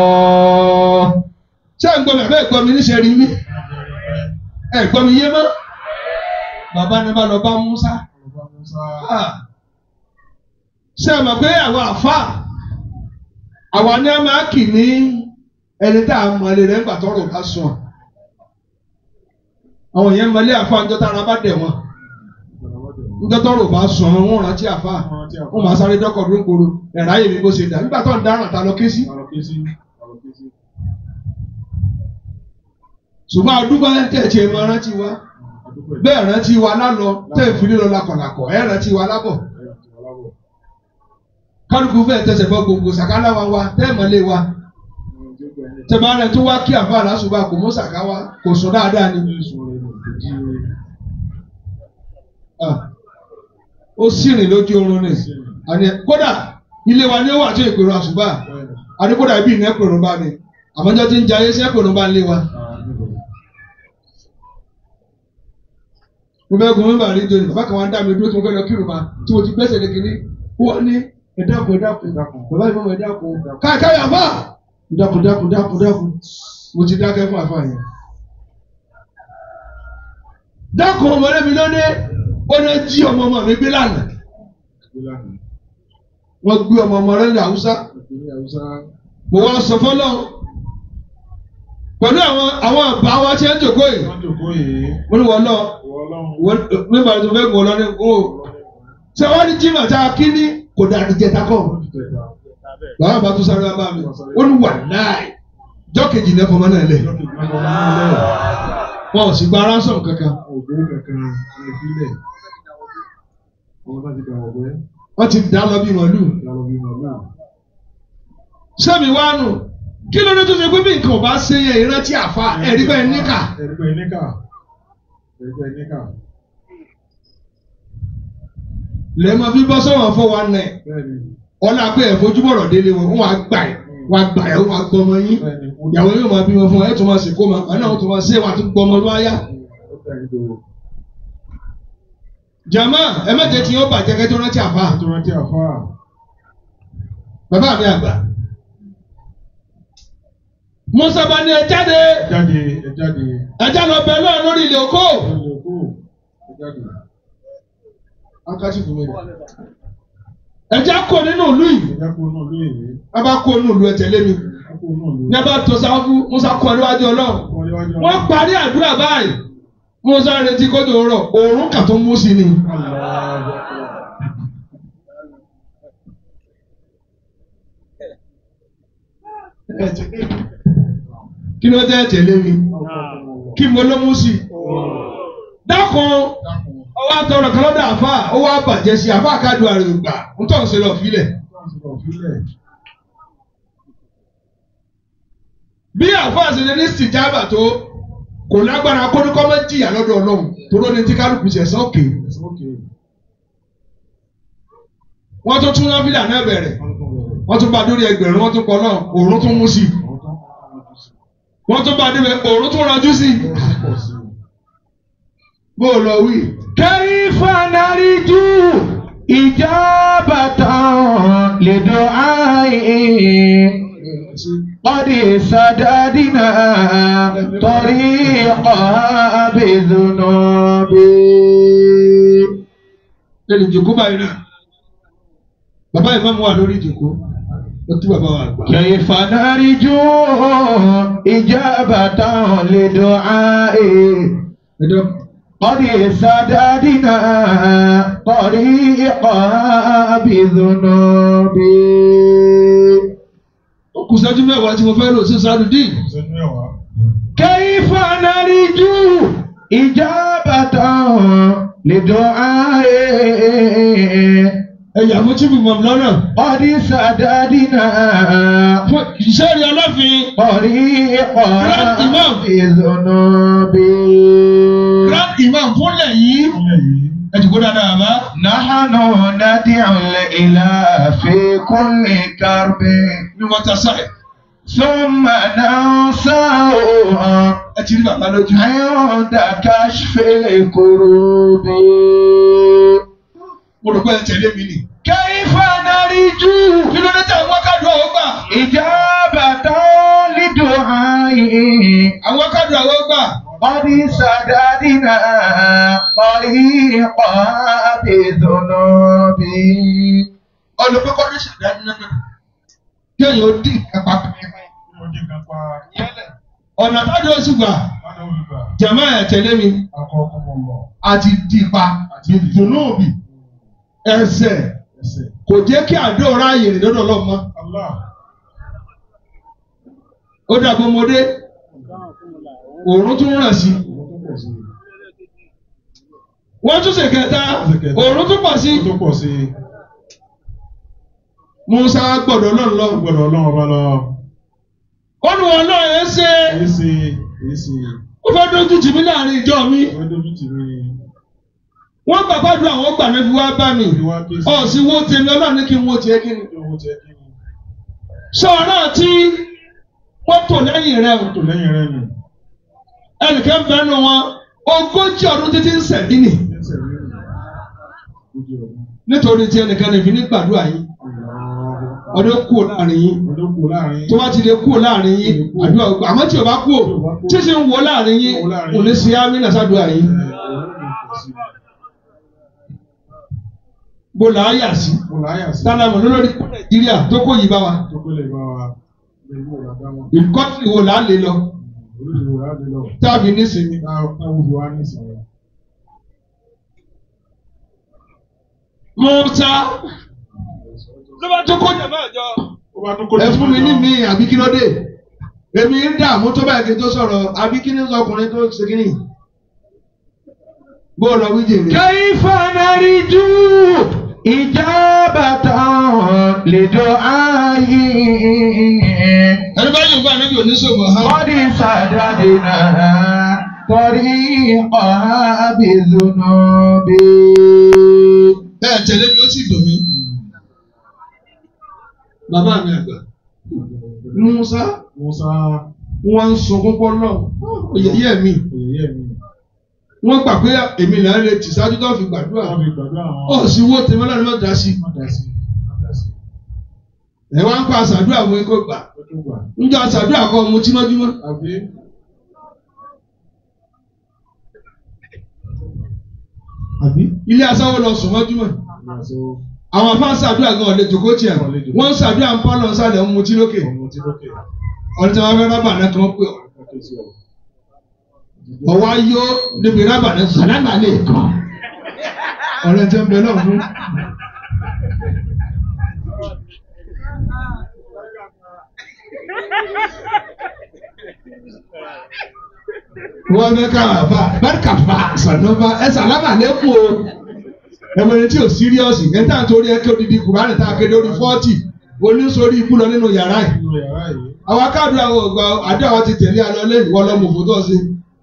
Speaker 2: ṣé ẹ̀ ń gbọ́ mi àbẹ́ ẹ̀gbọ́n mi níṣẹ́ rí mi ẹ̀ gbọ́ mi yé mọ́. bàbá ni bá lọ bá Musa.
Speaker 3: Ọba Musa.
Speaker 2: Ah. ṣé ẹ mọ̀ pé àwọn àfa àwa ni a máa kì ní ẹni tá a mọ̀ lè rẹ̀ ńgbà tọrọ bá sùn. àwọn yẹn mọ̀lé àfa ńjọ́ tára bá dẹ̀ wọ́n ńjọ́ tọrọ bá sùn àwọn wọn rántí àfa wọn máa sáré dọ́kọ̀ ló ń gbòòrò ẹ̀rọ ayé mi bó ṣe dà nígbà tó ń dáràn ta lọ ké sí.
Speaker 3: Àlọ́késí. Àlọ́késí.
Speaker 2: ṣùgbọ́n àdúgbò tẹ̀tì ẹ̀ máa rántí wa
Speaker 3: Àdúpẹ́.
Speaker 2: bẹ́ẹ̀ rántí wa lálọ tẹ̀ fi lílọ lakọ̀lakọ̀ ẹ̀ rántí wa lábọ̀
Speaker 3: Ẹ̀yà ti wà lábọ̀.
Speaker 2: kálukú fẹ́ẹ̀ tẹsẹ̀ bọ́ gbogbo sàkálà wa wa tẹ́ mọ́lé wa
Speaker 3: Ọ̀run tí ó gbà ẹni.
Speaker 2: tẹ̀bá rẹ̀ tó wá kí àfa àlásùbà kò mú sàká wa kò sùn dáadáa ni.
Speaker 3: Jésù rẹ̀ ló ti jí rẹ̀.
Speaker 2: Ah. ó sì rìn lójú oorun ni àní kódà ilé wa ni ó wà tó ìpèrò àṣùbà
Speaker 3: Bẹ́ẹ̀ni.
Speaker 2: àní kódà ibi ìná ìpèrò bá ni àmọ́jọ́ ti ń jayé sí ìpèrò bá ń lé wa.
Speaker 3: Ah, níbo?
Speaker 2: mo fẹ́ gun mímbà rí jòní bàbá kan wá ń dá mi dúró tí mo fẹ́ lọ kírun ma tí mo ti gbẹ́sẹ̀ lé kínní wọ́n ní ẹ̀dákun ẹ̀dákun bàbá ìfọwọ́ ẹ̀dákun káàkáyà àfà ẹ̀dákun dákun dákun dákun mo ti dákẹ́ fún àfà yẹn. dákun ọmọdé mi lóde ó ní jí ọmọ ọmọ mi gbé lánàá
Speaker 3: Gbé lánàá.
Speaker 2: wọ́n gbé ọmọ ọmọ rẹ̀ ní Haúsá
Speaker 3: Ìpínlẹ̀ Haúsá.
Speaker 2: mo wá sọ fọ́lọ́ pẹ̀lú àwọn àwọn àbá wa tí ń jòkó yìí
Speaker 3: Wọ́n jòkó yìí.
Speaker 2: mo ní wọ́n lọ
Speaker 3: Ìwọ Ọlọ́run.
Speaker 2: wọ́n mímbà tó fẹ́ gbọ́ lọ ní o ṣé wọ́n ní jimá tá a kí ní kò dàdí jẹta kọ́
Speaker 3: Wọ́n ti tẹ̀ta.
Speaker 2: làwọn bá tún sáré wá bá mi ó ní wà láì jọ́ kejì náà fọmọ náà lẹ̀
Speaker 3: Lọ́kì ìgbà kan wọ́n lẹ̀.
Speaker 2: wọn ò sì gba ransom kankan
Speaker 3: Ògbó kankan ní ìpínlẹ̀. Àwọn tá ti gbà wọ̀ pé
Speaker 2: wọ́n ti dá lọ bí màálù
Speaker 3: ìyàlọ́ bí màmá.
Speaker 2: sẹ́mi wá nù kí ló dé tó ṣe pé bí nǹkan ò bá ṣe yẹn ìrántí àfa ẹ̀rí bẹ́ẹ̀ níkà
Speaker 3: Ẹ̀rí pé níkà. Ẹ̀rí pé níkà.
Speaker 2: lẹ́ẹ̀ma fi bọ́ sọ́wọ́n fọ́ wa nẹ̀
Speaker 3: bẹ́ẹ̀ni
Speaker 2: ọlá pé ẹ̀fọ́júbọ̀rọ̀ délé wọn wọn á gbà ẹ̀ wọn á gbà ẹ̀ wọn á gbọ́ ọmọ yín
Speaker 3: bẹ́ẹ̀ni ó
Speaker 2: ìyàwó yóò máa bímọ fún ẹ tó máa sìnkú ma àná tó máa ṣe wọn àti gbọ́ ọmọ tó wáyá.
Speaker 3: ó tẹ̀lé tó
Speaker 2: jama ẹ má jẹ́ tí yóò bàjẹ́ kẹ́ tó rántí àfa
Speaker 3: tó rántí àfa
Speaker 2: bàbá mi àgbà. musa bá ní ẹ jáde
Speaker 3: jáde ẹ jáde
Speaker 2: ẹ já lọ bẹ lọ́ọ̀ lórí ilé oko.
Speaker 3: ẹ lè kó ẹ jáde
Speaker 2: akásí fún mi rẹ. ẹ já kó nínú ìlú yìí
Speaker 3: ẹ já kó náà lóye yìí
Speaker 2: a bá kó nínú ìlú ẹ tẹ̀lé mi.
Speaker 3: ẹ kó náà lóye.
Speaker 2: ní a bá tó sáfù musa kọ́ níwájú ọlọ́run.
Speaker 3: wọ́n léwájú
Speaker 2: wọ́n parí àdúrà báyìí musa retí kójú rọ òórùn kà tó mú sí ni. kí ló dé tẹ̀lé mi kí mo ló mú sí. dákun ọwọ́ àtọ̀rọ̀ kan lọ́dọ̀ àfa ó wá bàjẹ́ sí àfa àkàdù àrùn gbà ń tọ̀ ń ṣe lọ fílẹ̀. bí àfa àṣẹlẹ ní sìjábà tó kò lágbára kóníkọ́ mọ́ jìyà lọ́dọ̀ ọlọ́run tó lóni tí kálukú ṣẹ̀ sọ́ọ̀kì. wọ́n tún tún náfìlà náà bẹ̀rẹ̀ wọ́n tún bá dórí ẹgbẹ̀rún wọ́n tún pọ̀ náà òórùn tún mú sí i wọ́n tún bá débẹ̀ òórùn tún ranjú sí i. bó o lọ wí.
Speaker 1: كيف نرجو إجابة لدعائه قد سددنا طريقها بذنوب
Speaker 2: lẹ́nu ìjòkó báyìí náà bàbá ìmáàmù wà lórí ìjòkó ó tú bàbá wa gbà.
Speaker 1: كيف نرجو إجابة لدعائه
Speaker 2: ẹjọ́
Speaker 1: قد سددنا طريقها بذنوب
Speaker 2: ó kù sẹ́jú mẹ́wàá tí mo fẹ́ lò sí sádùdín.
Speaker 1: كيف نرجو إجابة لدعائه
Speaker 2: ẹ̀yà fún chief imam lọ́nà.
Speaker 1: قد سددنا
Speaker 2: fún iṣẹ́ rí ọlọ́fin
Speaker 1: طريقها
Speaker 2: Grand Imam.
Speaker 1: بذنوب
Speaker 2: grand imam fúnlẹ̀ yìí ẹ̀dùnkú dáadáa bá.
Speaker 1: نحن ندعو الإله في كل كرب
Speaker 2: ní wọ́n ta sáì
Speaker 1: ثم ننساه
Speaker 2: ẹ ti rí bàbá lójú.
Speaker 1: عند كشف الكروب
Speaker 2: mo rò pé ẹ tẹ̀lé mi nì.
Speaker 1: كيف نرجو
Speaker 2: kí ló dé tẹ̀ wọ́n kádùn àwọn gbà.
Speaker 1: إجابة لدعائه
Speaker 2: àwọn kádùn àwọn gbà.
Speaker 1: قد سددنا طريقا بذنوب
Speaker 2: olùkọ́ kọ́ ní ṣàdánù náà. kéèyàn ó dín kápá ọ̀nà tájú oṣù gbà jẹ̀mọ́ ẹ̀ tẹ̀lé mi àti dìpa ìdùnnú òbí ẹsẹ̀ kò jẹ́ kí àdó ráàyè rìn lọ́dọ̀ ọlọ́mọ. ó dàbí ọmọdé òórùn tún ràn sí. wọ́n tún ṣe kẹta òórùn tún pọ̀ sí.
Speaker 3: tó pọ̀ sí i
Speaker 2: Musa gbọ́dọ̀ náà lọ.
Speaker 3: gbọ́dọ̀ ọlọ́run ọba lọ
Speaker 2: ó ní wọn náà ẹ ṣe
Speaker 3: èyí sì èyí sì
Speaker 2: ó fẹ́ dójú tì mí láàrin ìjọ mi.
Speaker 3: ó dójú tì mí
Speaker 2: wọ́n gbà gbàdúrà àwọn gbà náà fi wá bá mi.
Speaker 3: ní wá ké sí
Speaker 2: ọ̀sìn wo tèmi ọlọ́run ní kí n wo tiẹ̀ kí ni.
Speaker 3: ní owó tẹ kí ni
Speaker 2: sọ̀rọ̀ tí wọ́n tò lẹ́yìn rẹ̀ o.
Speaker 3: tó lẹ́yìn rẹ̀ nù
Speaker 2: ẹnìkan bẹ́ẹ̀ nù wọn ogójì ọdún títí ń sẹ̀dí nì
Speaker 3: ẹsẹ̀ rí nù ojú ọdún
Speaker 2: nítorí tí ẹnìkan lè fi ní gbàdúrà yín ọdún kú láàrin yín
Speaker 3: ọdún kù láàrin
Speaker 2: tó bá ti lè kú láàrin yín àdúrà ògbà àmọ́ tí o bá kú o tí sì ń wọ láàrin yín kò ní sí amínà sádùá yín bó là á yà sí
Speaker 3: mo láyà sí
Speaker 2: tálámù lórí nàìjíríà tó kó yìí bá wa
Speaker 3: tó kó lè bá wa lè mú ọ̀la dá wọn
Speaker 2: ìkọ́tì wo là á lè lọ
Speaker 3: oríṣiríṣi wò láti lọ
Speaker 2: táàbì nísìnyí.
Speaker 3: táwọn fi wá nísìnyí
Speaker 2: Mọ́tà ló bá tó kó jàmbá àjọ.
Speaker 3: ó bá tún kó
Speaker 2: ẹ fún mi ní mi àbí kí ló dé èmi ń dààmú tó báyìí kí n tó sọ̀rọ̀ àbí kí ni ọkùnrin tó ṣe kí ni bó lọ wí jèrè.
Speaker 1: كيف نرجو إجابة لدعائه
Speaker 2: ẹni bá yóò gbà níbi oníṣòwò ha.
Speaker 1: قد سددنا طريقها بذنوب
Speaker 2: ẹ tẹ̀lé sì dùn mí bàbá mi àgbà Musa
Speaker 3: Musa
Speaker 2: wọn ń sunkún pọ́ náà òyìnbí mi
Speaker 3: èyí ẹ̀mí
Speaker 2: wọ́n gbà pé èmi là ń retí ṣáájú tó fi gbàdúrà
Speaker 3: wọ́n fi gbàdúrà àwọn
Speaker 2: ọ̀ sí wó tèmi náà ni wọ́n dá sí
Speaker 3: wọ́n dá sí wọ́n dá sí
Speaker 2: ẹ̀ wá ń pa àṣàdúrà fún ikú gbà
Speaker 3: ó tún gbà
Speaker 2: ńjọ àṣàdúrà kọ́ mu tí mọ́júmọ́
Speaker 3: àbí
Speaker 2: àbí ilé asáwọ́ lọ sùn mọ́júmọ́
Speaker 3: ìrìnàṣẹ́
Speaker 2: àwọn afá ṣàdúrà gan ọ̀lẹ́ jòkó tiẹ̀ wọ́n ń ṣàdúrà ń pálọ̀ sálẹ̀ ń mutí lókè
Speaker 3: ọmọ tí lókè
Speaker 2: ọ̀rẹ́ tí wọ́n fẹ́ rábà náà kàn pé
Speaker 3: ọkọ̀ sí ọ̀
Speaker 2: ọwọ́ ayọ́ níbi rábà náà sàlámà lè kàn ọ̀rẹ́ tí ń bẹ náà fún. wọ́n fẹ́ ká àbá bárkà fà sànọ́fà ẹ sàlámà lẹ́kùn o ẹ̀mọ̀rẹ́ tí ò síríọ́sì ẹ̀ tá à ń torí ẹ kí odidi kùránì tá a kéde orí fọ́ọ̀tì oníṣòrí ikú lọ nínú yàrá yìí
Speaker 3: nínú yàrá yìí
Speaker 2: àwọn akáàdùn àwọn ọgbà àdúrà wọn ti tẹ̀lé alọ́ lé ìwọ lọ́mọ òfò tó ṣe.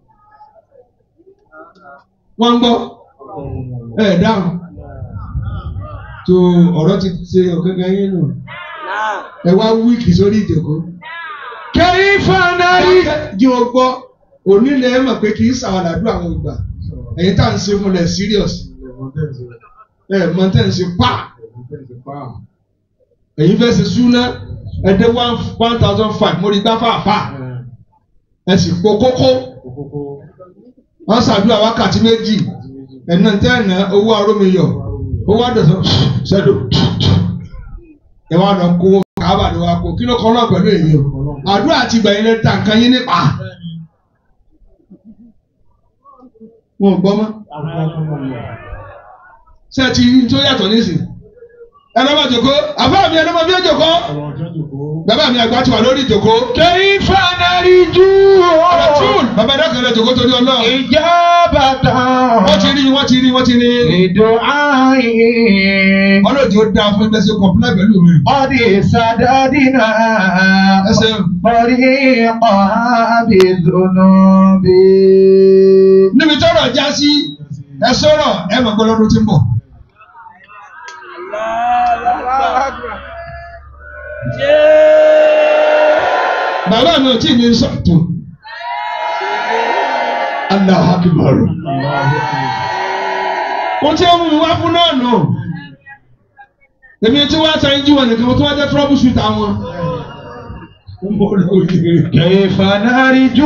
Speaker 2: wọ́n ń gbọ́ ẹ̀ dáhùn tó ọ̀rọ̀ ti ṣe ọ̀gángan yín nù ẹ wá wíìkì sórí ìjòkó. kẹ́rin fanari. jí o gbọ́ onílẹ̀ ẹ mọ̀ pé kì í sàwọn àdúrà àwọn ìgbà ẹ̀yin tá à ń ṣe fún lẹ̀ serious
Speaker 3: ẹ̀wọ̀n tẹ̀sí
Speaker 2: ẹ̀ mọ̀ tẹ́ ń ṣe pa
Speaker 3: ẹ̀wọ̀n tẹ̀sí pa
Speaker 2: ẹ̀yin fẹ́ ṣe súná ẹ̀dẹ́ one one thousand five mo rí gbá fàáfà ẹ̀ sì po kókó
Speaker 3: kókókó
Speaker 2: wọ́n ṣàdúrà wákàtí méjì
Speaker 3: àti méjì
Speaker 2: ẹ̀nà tẹ́ẹ̀nà owó arómiyọ̀ owó àdọ̀sán sẹ́dọ̀ ẹ wá lọ kó kábà ló wá kó kí ló kọ́ náà pẹ̀lú èyí o àdúrà àti ìgbà yẹn ta nǹkan yín nípa wọn ò gbọ́ mọ́ ṣé ẹ ti rí tó yàtọ̀ nísìn ẹ lọ́ bá jòkó àbá mi ẹ lọ́ bá bí ó jòkó bàbá mi àgbà ti wà lórí ìjòkó.
Speaker 1: كيف نرجو
Speaker 2: Rasul bàbá ẹ̀dá kan lẹ jòkó torí ọlọ́run
Speaker 1: إجابة
Speaker 2: wọ́n ti rí wọ́n ti rí wọ́n ti rí
Speaker 1: لدعائي
Speaker 2: ọlọ́dún ó dáa fún ẹgbẹ́ sí kọ̀ọ̀pùlẹ̀ pẹ̀lú mi.
Speaker 1: قد سددنا
Speaker 2: ẹsẹ̀
Speaker 1: طريقها بذنوب
Speaker 2: níbi tọ́rọ̀ já sí ẹ sọ̀rọ̀ ẹ mọ̀ pé lọ́dún tí ń bọ̀. bàbá mi ò tí ì ní sọ̀tún. Allahu Akbar. Ohun tí ó mú mi wá fún náà nù. Èmi tí wọ́n á sọ ẹyin jí wọn nìkan mo tún wá jẹ́ trouble shoot àwọn. Mo lò yẹ.
Speaker 1: كيف نرجو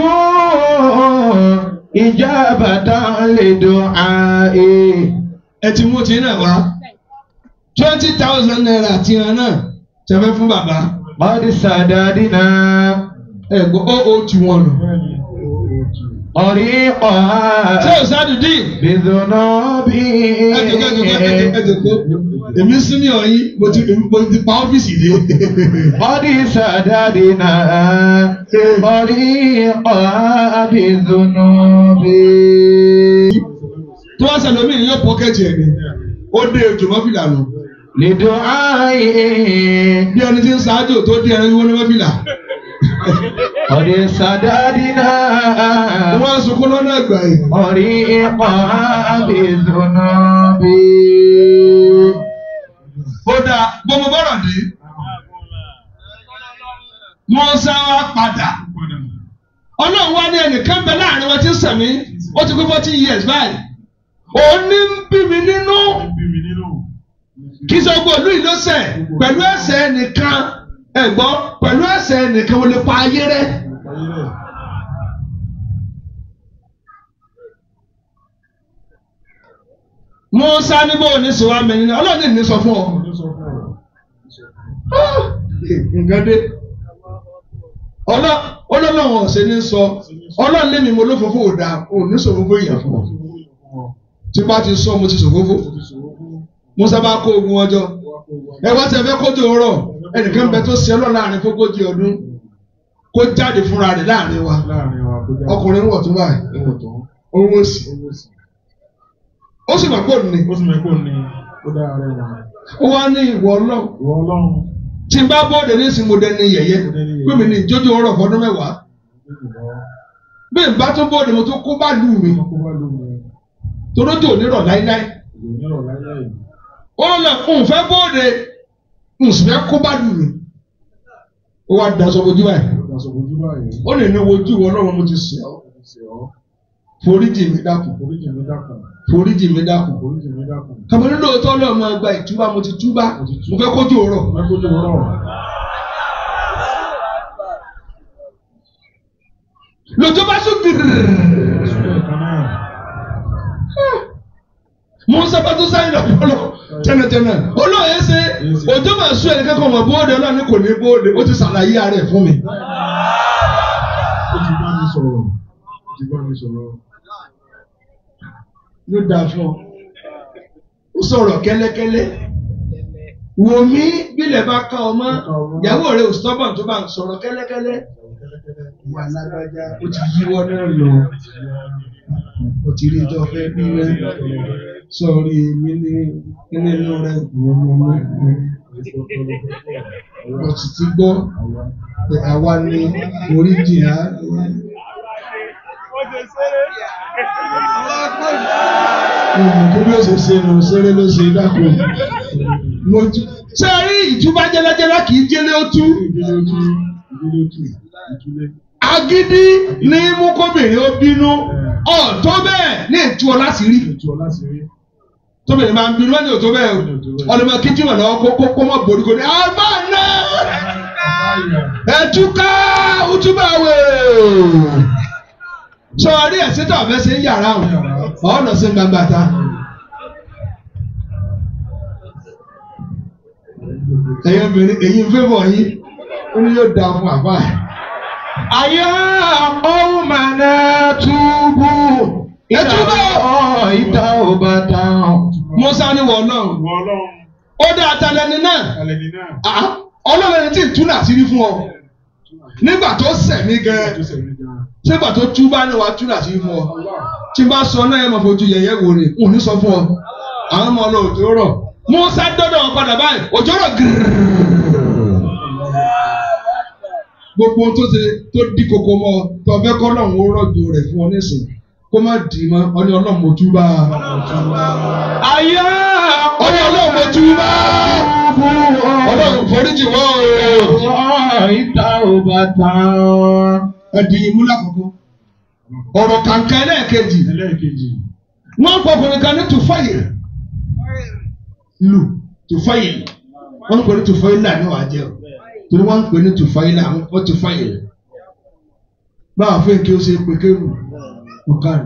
Speaker 1: إجابة لدعائي
Speaker 2: Ẹ ti mú ti náà wá. Twenty thousand naira àti ìran náà ṣe fẹ́ fún bàbá.
Speaker 1: قد سددنا
Speaker 2: Ẹ gbọ́ ó ó tu wọn nù.
Speaker 1: طريقها
Speaker 2: Ṣé o sádùdí?
Speaker 1: بذنوب
Speaker 2: Ẹ jòkó ẹ jòkó ẹ jòkó ẹ jòkó. Èmi sí ní ọ̀yin mo ti mo ti pa ọ́fíìsì dé.
Speaker 1: قد سددنا طريقها بذنوب
Speaker 2: Tó wá sẹ́lẹ̀ omi yóò pọ́kẹ́tì ẹ̀ ni. Ó dé ojúmọ́ fìlà nù.
Speaker 1: لدعائي
Speaker 2: Bí ẹni tí ń ṣáájú tó dé ẹni wọ́n ní wọ́n fìlà.
Speaker 1: قد سددنا
Speaker 2: Wọ́n á sunkún lọ́nà ẹgbà yìí.
Speaker 1: طريقها بذنوب
Speaker 2: Ó dáa gbọ́mọ bọ́rọ̀ dé. Mọ́sá wá padà. Ọlọ́run wá ní ẹnìkan bẹ láàrin wọn tí ń sẹ̀mí. Ó ti pé forty years báyìí. Òun ní ń bí mi nínú. Kí sọ gbọ́ ìlú ìlọ́sẹ̀ pẹ̀lú ẹsẹ̀ ẹnìkan. Ẹ̀gbọ́n pẹ̀lú ẹsẹ̀ ẹnìkan ó lè pa ayé rẹ̀. Mọ́sá ní bó ní sọ wá mẹ́rin náà. Ọlọ́run ní sọ fún ọ. nǹkan dé ọlọ ọlọ́lọ́wọ̀n ọ̀sẹ̀ ní sọ ọlọ́run lémi mo lófófó ò dáa ò ní sòfófó ìyàn fún ọ tí bá ti sọ mo ti sòfófó musa bá kó ogun ọjọ́ ẹ wá tẹ fẹ́ kójú ọ̀rọ̀ ẹnìkan bẹ tó ṣe ọlọ́run láàrin fógójì ọdún kó jáde fúnra rẹ̀ láàrin wa ọkùnrin wọ̀ tó báyìí owó sí ó sì mọ̀ pé òun ni
Speaker 3: ó sì mọ̀ pé òun ni ó dára rẹ̀ wà.
Speaker 2: ó wá ní ìwọ ọlọ́run
Speaker 3: ìwọ ọlọ́run
Speaker 2: tí n bá bọ́ọ̀dù ní ìsìn mo dẹni yẹ̀yẹ́ pé mi ní ìjójú ọ̀rọ̀ fọdún mẹ́wàá bí n bá tún bọ́ọ̀dù mo tún kó bá lù mí
Speaker 3: kó bá lóun rẹ̀
Speaker 2: torójò onírọ̀ láíláí
Speaker 3: ìròyìn ọ̀rọ̀ láíláì
Speaker 2: ó lọ ń fẹ́ bóde ń sì fẹ́ kó bá dùn mí ó wá daṣọ bojú báyìí
Speaker 3: Ìgbàsọ̀ ojú báyìí.
Speaker 2: ó lè ní wojú wọn lọ́wọ́ mo ti sè ọ́
Speaker 3: Ṣé ọ́?
Speaker 2: foríjì mi dákun
Speaker 3: Oríjì mi dákun.
Speaker 2: foríjì mi dákun
Speaker 3: Oríjì mi dákun.
Speaker 2: kàmọ́ nínú òótọ́ náà máa gba ìtúbà mo ti túbà mo fẹ́ kójú òrọ̀
Speaker 3: Mẹ́kọ́jú rọ̀.
Speaker 2: lójó bá sún gírì
Speaker 3: Ṣé kan náà?
Speaker 2: musa bá tún sáyìn lọ́pọ̀lọ́ tẹ́nẹ̀tẹ́nẹ̀ olóyè ṣe òjò máa sún ẹnì kankan mọ̀ bóde ọlọ́run kò ní bóde ó ti ṣàlàyé ara ẹ̀ fún mi.
Speaker 3: Ó ti bá mi sọ̀rọ̀. Ó ti bá mi sọ̀rọ̀.
Speaker 2: ló dáa fún ọ ó sọ̀rọ̀ kẹ́lẹ́kẹ́lẹ́ wò mí bílẹ̀ bá ká ọ mọ́ ìyàwó rẹ̀ ò stubborn tó bá ń sọ̀rọ̀ kẹ́lẹ́kẹ́lẹ́ ìyá alágbájá ó ti yíwọ́ náà lọ ó ti rí ìjọ fẹ́ bí rẹ sọ̀rí mi ní nínú rẹ ó sì ti gbọ́ pé àwa ni oríjì á kí bí ó ṣe ṣe nù ṣeré ló ṣe dákun mo tú. ṣé ẹ rí ìtúbá jẹlẹjẹlẹ kì í jẹlé ó tú
Speaker 3: Ìdílé ojú. Ìdílé ojú. Ìdílé.
Speaker 2: agídí ní mú kóbìnrin ó bínú ọ̀ tó bẹ́ẹ̀ ní ètú ọ láti rí
Speaker 3: Ètò ọ̀la sì rí.
Speaker 2: tóbìnrin máa ń bínú wọn ní òtó bẹ́ẹ̀ o ọlọmọ kìtì wọn lọ́wọ́ kó kó kó mọ̀ borí kò ní àbá náà ẹ̀túká útúbàwé sọ rí ẹ̀sìn tó ọ̀fẹ́ ṣe ń yàrá o ọ̀nà sí gbangba ta. ẹ̀yin obìnrin èyí ń fẹ́ bọ̀ yín ó ní yóò dáa fún àbá ẹ̀.
Speaker 1: Àyà qawmana túbú.
Speaker 2: Ẹtúbọ̀.
Speaker 1: Ìta ò bá dáhùn.
Speaker 2: Musa ni wọ̀ náà
Speaker 3: Ìwọ ọlọ́run.
Speaker 2: ó dá atalẹ́ni náà
Speaker 3: Alẹ́ ni náà.
Speaker 2: Ah, ọlọ́run ẹni tí ń túnà sí rí fún ọ nígbà tó sẹ̀mí gan
Speaker 3: Tó sẹ̀mí gan.
Speaker 2: nígbà tó túbá ní wàá túnà sí rí fún ọ tí n bá sọ náà ẹ máa fojú yẹ̀yẹ́ wò rè n ò ní sọ fún ọ àwọn ọmọ ọlọ òjò rọ̀ Musa dọ́dọ̀ wọn padà báyìí òjò rọ̀ gírrrr gbogbo ohun tó ṣe tó dí koko mọ́ ọ tó ọbẹ̀ kọ́ náà ń rọ̀jò rẹ̀ fún ọ nísìn kó má dì í mọ́ ọ ní ọlọ́run mo túbá
Speaker 1: Àyà
Speaker 2: ọ ní ọlọ́run mo túbá ọlọ́run foríjì wọ́n o.
Speaker 1: Ìta ò bá dáhùn.
Speaker 2: ẹdín yìí mú lákòókò ọ̀rọ̀ kàǹkà ẹlẹ́ẹ̀kejì
Speaker 3: Ẹlẹ́ẹ̀kejì.
Speaker 2: wọ́n ń pọkùnrin kan ní tùfáyìl lù tùfáyìl wọ́n ń pè ní tùfáyìl náà ní wàá jẹ́ o torí wọ́n ń pè ní tùfáyìl àwọn kọ́ tùfáyìl báwa fún èké ó ṣe pé kéwù ọ̀kan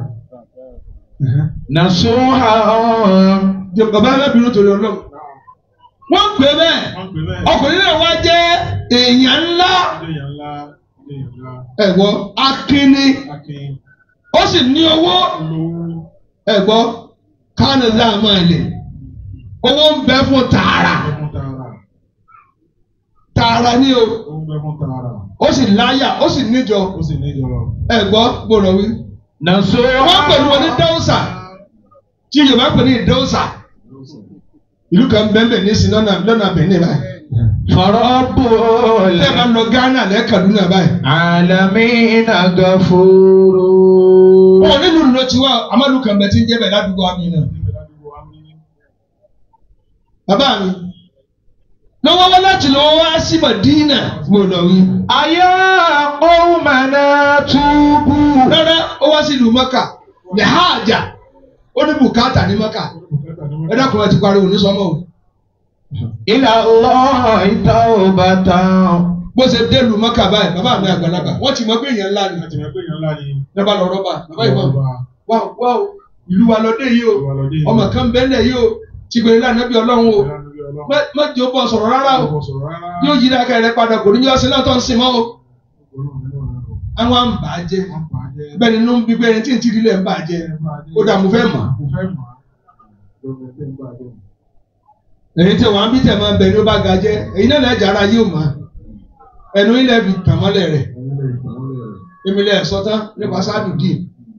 Speaker 1: Nàṣúhà
Speaker 2: jẹ bàbá ẹlẹ́bìnrin torí ọlọ́run wọ́n ń pè bẹ́ẹ̀
Speaker 3: Wọ́n pè bẹ́ẹ̀.
Speaker 2: ọkùnrin náà wá jẹ́ èèyàn ńlá
Speaker 3: Ilé yẹn ńlá. Ilé yẹn ńlá.
Speaker 2: ẹ̀gbọ́ akínní
Speaker 3: Akin.
Speaker 2: ó sì ní owó
Speaker 3: Olówó.
Speaker 2: ẹ̀gbọ́ kánú láàmú ẹ̀lẹ̀ owó ń bẹ fún tààrà
Speaker 3: Ó fún tààrà.
Speaker 2: tààrà ní o
Speaker 3: Ó ń bẹ fún tààrà.
Speaker 2: ó sì láyà ó sì níjọ
Speaker 3: Ó sì ní ìjọba.
Speaker 2: ẹ̀gbọ́ gbọ́dọ̀ wí.
Speaker 1: Nàṣúhà.
Speaker 2: wọ́n pẹ̀lú wọn ní dáwùsà tí yorùbá pè ní dáwùsà ìlú kan bẹ́ẹ̀ ní sin lọ́nà lọ́nà Benin báyìí
Speaker 1: Fọ̀rọ̀bù
Speaker 2: tẹ́ ẹ bá lọ Ghana lẹ́ Kaduna báyìí.
Speaker 1: Àlàmínà gàfóró.
Speaker 2: wọn ò nílùú ló ti wá amadu kan bẹ tí ń jẹ́ bẹ̀ ládùúgbò àmì náà.
Speaker 3: Níbẹ̀ ládùúgbò wa ní.
Speaker 2: bàbá mi lọ́wọ́ wá láti lọ́wọ́ wá sí Madina gbọ́dọ̀ wí.
Speaker 1: Àyà qawmana túbú.
Speaker 2: rárá ó wá sí ìlú Mẹ́kà ní hajj ó ní bùkátà ní Mẹ́kà
Speaker 3: Bùkátà ní
Speaker 2: ẹ dákun ẹ ti pariwo ní sọmọ o
Speaker 1: Ila Allahi tawbatan.
Speaker 2: bó ṣe dé ìlú Mẹ́kà báyìí bàbá mi àgbàlagbà wọ́n ti mọ pé èèyàn ńlá ni
Speaker 3: Láti mọ̀ pé èèyàn ńlá ni.
Speaker 2: lọ́ba lọ rọ́bà bàbá ìbọn
Speaker 3: Ọba.
Speaker 2: wá wá o ìlú wa lọ dé yìí o
Speaker 3: Ìwà lọ́dẹ yìí.
Speaker 2: ọmọ kan bẹ́ẹ̀ yìí o ti gbèrè lánàá bí ọlọ́run o
Speaker 3: Ìlànà bí Ọlọ́run.
Speaker 2: má- má jẹ́ ó bọ̀ sọ̀rọ̀ rárá o
Speaker 3: Kò sọ̀rọ̀ rárá.
Speaker 2: yóò yí dákẹ́ rẹ padà kò ní yọ ọsẹ náà tó ń sìn mọ́ o
Speaker 3: Ọlọ́run nínú ọ̀rọ̀ rẹ̀.
Speaker 2: àwọn à ń bà á jẹ́
Speaker 3: Wọ́n pa á jẹ́.
Speaker 2: bẹ́ẹ̀ nínú bíbẹ́ ẹni tí ń tìrí lẹ̀ ń bà á jẹ́ ó dà mo fẹ́ mọ̀
Speaker 3: Mo fẹ́ mọ̀. Lọ́wọ́ ẹgbẹ́ ń bá a jẹ́.
Speaker 2: èyí tí wọ́n á bí tẹ̀ máa ń bẹ ní ó bá ga jẹ́ èyí náà lẹ́jà ara yóò mọ̀ ẹnu ilẹ̀ fi tàn mọ́lẹ̀ rẹ̀
Speaker 3: Àwọn ilé ìgbàlódé rẹ̀.
Speaker 2: èmi lẹ̀ sọ́tán nípa sáàdù díì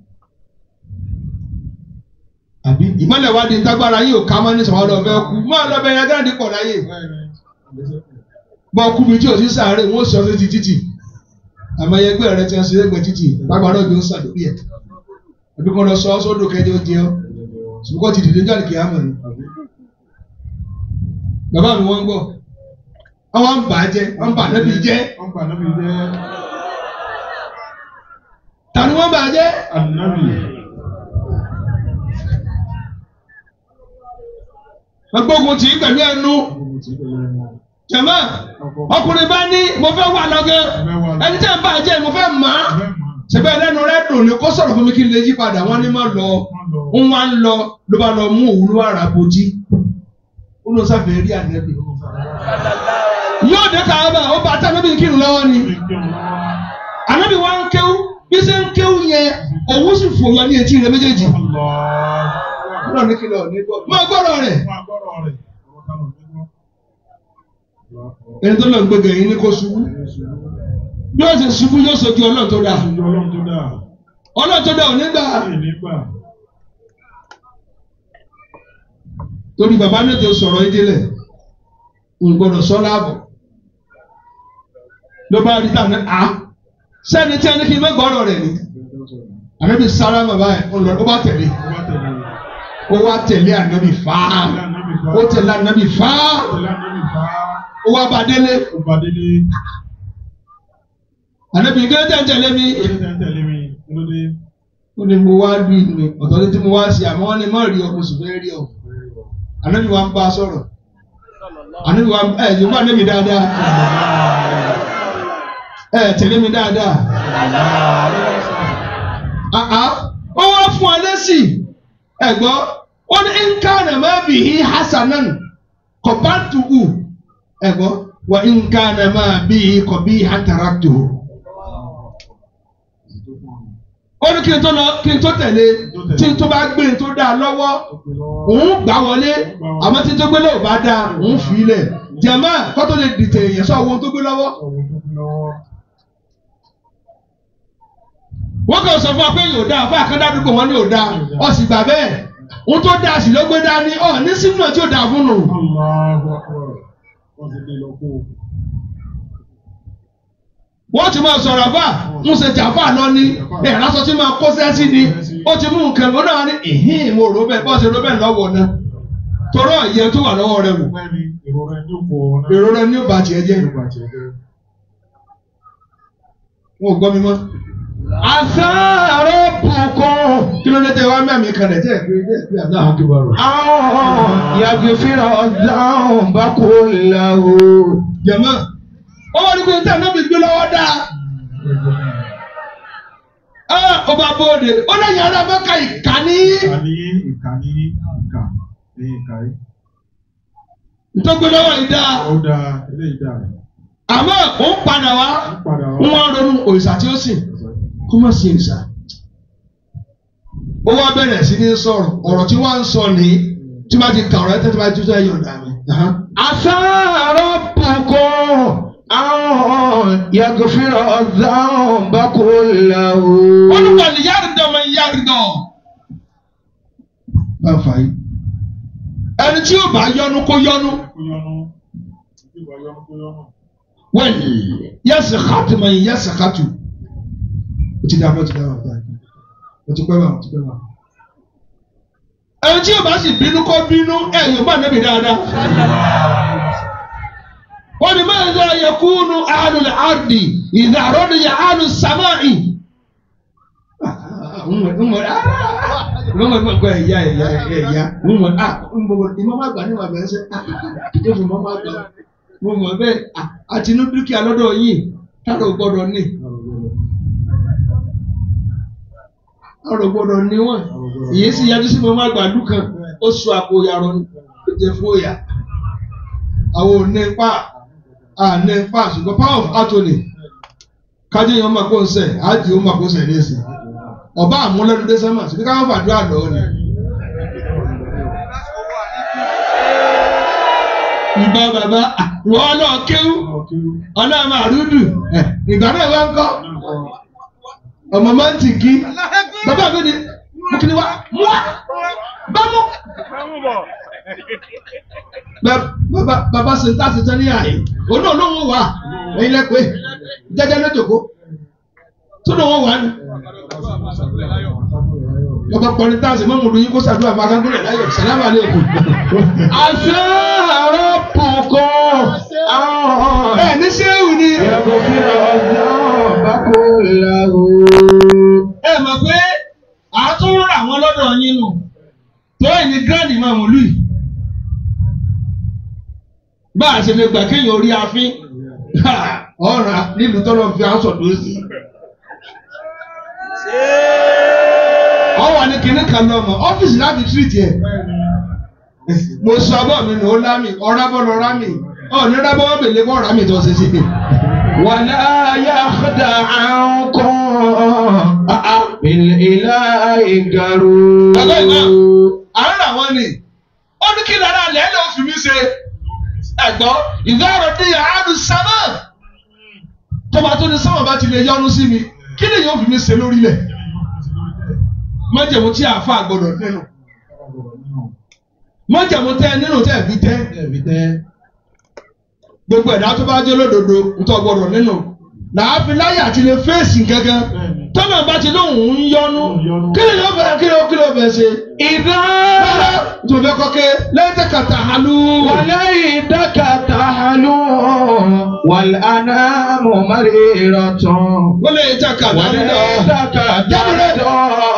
Speaker 2: àbí ìmọ̀lẹ̀ wa di ntágbára yìí ò ká mọ́ ní sọ̀rọ̀ ọ̀fẹ́ kú máa lọ bẹ̀rẹ̀ agáàdì pọ̀ láyè bọ́ kú mi tí ò sí sáré wọ́n sọ sí ti títì àmọ́ ẹgbẹ́ rẹ ti ń ṣe ẹgbẹ́ títì lágbára òjò ń sàdórí ẹ̀ àbí kò lọ sọ ọ́ sódò kẹjọ jẹ ọ́ ṣùgbọ́n ti dìde jáde kìí àmọ̀ ni bàbá mi wọ́n ń gbọ́ àwọn ń bà á jẹ́ wọ́n ń bà nábì jẹ́
Speaker 3: wọ́n gbà nábì jẹ́
Speaker 2: ta ni wọ́n bà á jẹ́
Speaker 3: ànábì.
Speaker 2: wọ́n gbógun tì í pẹ̀lú ẹnu
Speaker 3: Gbogbo tí pẹ̀lú ẹ̀wọ̀n.
Speaker 2: jẹ̀mọ́ ọkùnrin bá ní mo fẹ́ wà lọ́gán ẹni tí a ń bà á jẹ́ mo fẹ́ mọ̀ á
Speaker 3: Ọ̀fẹ́ mọ̀
Speaker 2: ṣẹ̀bẹ́ ẹlẹ́nu rẹ̀ dùn ní kó sọ̀rọ̀ fún mi kí n lè yí padà wọ́n ní má lọ
Speaker 3: wọ́n lọ.
Speaker 2: ń wá ń lọ ló bá lọ mú òwúrò àrà bòjì ó lọ sáfẹ́ rí ànẹ́bí yóò dé kàába ó bá tá ànẹ́bí kírun lọ́wọ́ ni ànẹ́bí wa ń kéwú bí ṣe ń kéwú yẹn òwú sì fò yọ ní etí rẹ̀ méjèèjì ọlọ́run ní kílọ̀ ní gbọ́ máa gbọ́dọ̀ rẹ̀ ẹni tó lọ ń gbẹgẹ yìí ní kó ṣubú bí wọ́n ti ṣubú yóò sojú ọlọ́run tó dáa ọlọ́run tó dáa ò ní gbà torí bàbá náà ti sọ̀rọ̀ yìí délẹ̀ ń gbọ́dọ̀ sọ láàbọ̀ ló bá rí tàn á sẹ́ni tí a ní kí n má gbọ́dọ̀ rẹ̀ ni ànábì sára bàbá ẹ̀ ó lọ ó bá tẹ̀lé ó wá tẹ̀lé ànábì fáá ó tẹ̀lé ànábì fáá ó wá bá délé ànábì gẹ́gẹ́ tẹ̀ ń tẹ̀lé mi ó ní mo wá bí mi ọ̀tọ̀ ní tí mo wá sí àmọ́ wọ́n ní má rí ọ mo sì fẹ́ rí ọ ànábì wa ń bá a sọ̀rọ̀ ànábì wa ẹ̀ yóò bá ànábì dáadáa ẹ̀ tẹ̀lé mi dáadáa àá ó wá fún ọ lẹ́sìn ẹ̀gbọ́ ó ní nkánà má bì í hasanan kọ̀bátùkù ẹ̀gbọ́ wà nkánà má bì í kọ̀bí hàtàràtù. ó ní kí n tó lọ kí n tó tẹ̀lé tí n tó bá gbé n tó dá a lọ́wọ́ òun gbà wọlé àmọ́ tí n tó gbé lọ́wọ́ bá dá òun fi ilẹ̀ jẹ̀mọ́ kọ́tó lè dìtẹ̀ èèyàn sọ ohun tó gbé lọ́wọ́. wọ́n kàn sọ fún wa pé yóò dáa fún àkàndádúgbò wọn ní yóò dáa ọ sì gbà bẹ́ẹ̀ ohun tó dáa sì ló gbé dání ọ ní sínú náà tí ó dáa fún nù. wọ́n ti máa sọ̀rọ̀ àbá ń ṣe jàfà lọ ní ẹ̀ lásọ tí máa kó sẹ́sí ni ó ti mú nǹkan ó náà ní ìhín mo rò bẹ́ẹ̀ bọ́ọ̀sì rò bẹ́ẹ̀ lọ́wọ́ náà torọ́ ìyẹn tó wà lọ́wọ́ rẹ wò èrò rẹ ní bàtì ẹ jẹ́ wọn ò gbọ́ mi mọ́ asáró bùkún. kí ló dé tẹ wá mẹ́mí kan rẹ̀ tẹ́ ẹ̀ pé tẹ́ ẹ̀ pé àdá àwọn kíbar.
Speaker 1: àwọn yàgbẹ́fìrà ọ̀dáhùn bá kó làwọ̀.
Speaker 2: jẹ̀mọ́ ó wá ní pé tẹ́ ẹ̀ náà bí gbé lọ́wọ́ dáa. ẹ ó bá bóde ó lè yàrá mọ́ka ìkànnì.
Speaker 3: Ìkànnì ìkànnì ìkà ní ìkà yìí.
Speaker 2: ntọ́gbé lọ́wọ́ yìí dáa.
Speaker 3: Ó dáa eléyìí dáa.
Speaker 2: àmọ́ ó ń padà wá
Speaker 3: Ó padà
Speaker 2: ń
Speaker 3: wá.
Speaker 2: wá ronú òrìṣà tí ó sìn kó má sí òrìṣà. ó wá bẹ̀rẹ̀ sí ní sọ̀rọ̀ ọ̀rọ̀ tí wọ́n ń sọ ní tí wọ́n ti kà ọ̀rọ̀ ẹ̀ tẹ́tí bá tó sẹ́yìn ọ̀dà mi.
Speaker 1: asáró bùkún. àwọn yàgbẹ́fìrà ọ̀dáhùn bá kó làwọ̀.
Speaker 2: olùkọ́ ni yáàrídọ̀ máa ń yáàrídọ̀. bá a fà yìí. ẹni tí yóò bá yọnu kó yọnu.
Speaker 3: Kó yọnu. Ìgbà yọnu kó yọnu.
Speaker 2: wẹ́ẹ̀lì yẹ́sì kàtù máa ń yẹ́sì kàtù. o ti dàbọ̀ o ti dàbọ̀ o ti pẹ́ bá o ti pẹ́ bá. ẹni tí yóò bá sì bínú kó bínú ẹ̀ yóò bá nẹ́bi dáadáa. wọ́n ní máa ń zọ yakunu ahlul ardi idha radiya ahlus samai. Wọ́n mọ̀ gbọ́ ẹ̀yà ẹ̀yà ẹ̀yà wọ́n mọ̀ ah nbọ̀bọ̀ ìmọ̀ máa gbà ní wà bẹ́ẹ̀ sẹ́ ah tó fi mọ́ máa gbà wọ́n mọ̀ bẹ́ẹ̀ ah àti inú dúkìá lọ́dọ̀ yìí táwọn ò gbọ́dọ̀ ní ọ̀rọ̀ gbọ́dọ̀ ní wọ́n ìyẹn sì yájú sí mọ́ máa gbà dúkan ó sọ àpò yàrá ní jẹ fóyà àwọn ò ní pa à ní pa ṣùgbọ́n power of attorney kájí yẹn máa kó ń sẹ̀ ájì ó máa kó ń sẹ̀ ní ẹ̀sìn ọba àmúlẹ́nu dé sẹ́mà síbi káwọn fàdúrà lọ́wọ́ ni. ìgbà bàbá wọ́n lọ kéwú ọ̀nà màrúdù ìgbà náà wọ́n kọ́ ọmọ máa ń tì kí bàbá mi ni mo kì í wá mú wá bá mú. bàbá bàbá ṣe ń tà sí tán ní àyè òun náà ló ń wà ẹ̀yin lẹ́pẹ́ jẹ́jẹ́ lójoogo tó ló ń wà ní bàbá kọrin táàsì mọ́mú lu yín kó sàdúrà máa kánkúrẹ̀ láyọ̀ sàlámà lẹ́kọ̀ọ́.
Speaker 1: asáró bùkún.
Speaker 5: أن
Speaker 2: ẹ ní sẹ́wù ni.
Speaker 5: يغفر الذنب كله
Speaker 2: ẹ mọ̀ pé àtún rà wọ́n lọ́dọ̀ yín nù tó ẹni gíráàdì máa mú lùi. bá a ṣe lè gbà kéèyàn orí afín ọ̀rà nílùú tọ́lọ́ fi aṣọ tó sí. ọwọ́ ni kinní kan lọ mọ̀ ọ́fíìsì láti tírìtì ẹ̀. mo sọ abọ́ mi nù ó lámì ọ̀rábọ̀ lọ rámì ọ̀ní rábọ̀ wọ́n bèlè kọ́ rámì tó ṣe sí i.
Speaker 5: ولا يخدعنكم بالإله غرور
Speaker 2: Bàbá ìmọ̀ àárọ̀ àwọn ni ó ní kí lára alẹ́ ló fi mí ṣe ẹ̀gbọ́n ìdárò dé àádùn sámà tó bá tó ní sámà bá ti lè yọnu sí mi kí ni yóò fi mí ṣe lórílẹ̀ májèmú tí àáfà gbọdọ̀ nínú májèmú tẹ nínú tẹ fi tẹ
Speaker 3: ẹ̀mí tẹ́.
Speaker 2: gbogbo ẹ̀dá tó bá jẹ́ lódodo ntọ́ gbọdọ̀ nínú làáfi láyé àti lè fèsì gángan tọ́nà bá ti lóhùn ń yọnu kí ni yóò fẹ́ kí ni yóò kí ni yóò fẹ́ ṣe.
Speaker 5: إذا
Speaker 2: tó fẹ́ kọ́ ké lẹ́tẹ̀ kàtà halú.
Speaker 5: وليتك تحلو والأنام مريرة
Speaker 2: wọ́n lè jẹ́ kàtà halú.
Speaker 5: وليتك تحلو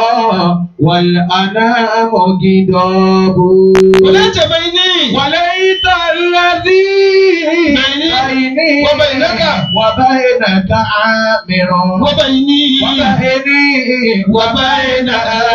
Speaker 5: والأنام غضاب
Speaker 2: wọ́n lè jẹ́ bẹ́ẹ̀ ní.
Speaker 5: وليت الذي
Speaker 2: بيني
Speaker 5: بيني
Speaker 2: وبينك
Speaker 5: وبينك عامر
Speaker 2: wọ́n bẹ́ẹ̀ ní.
Speaker 5: وبيني وبين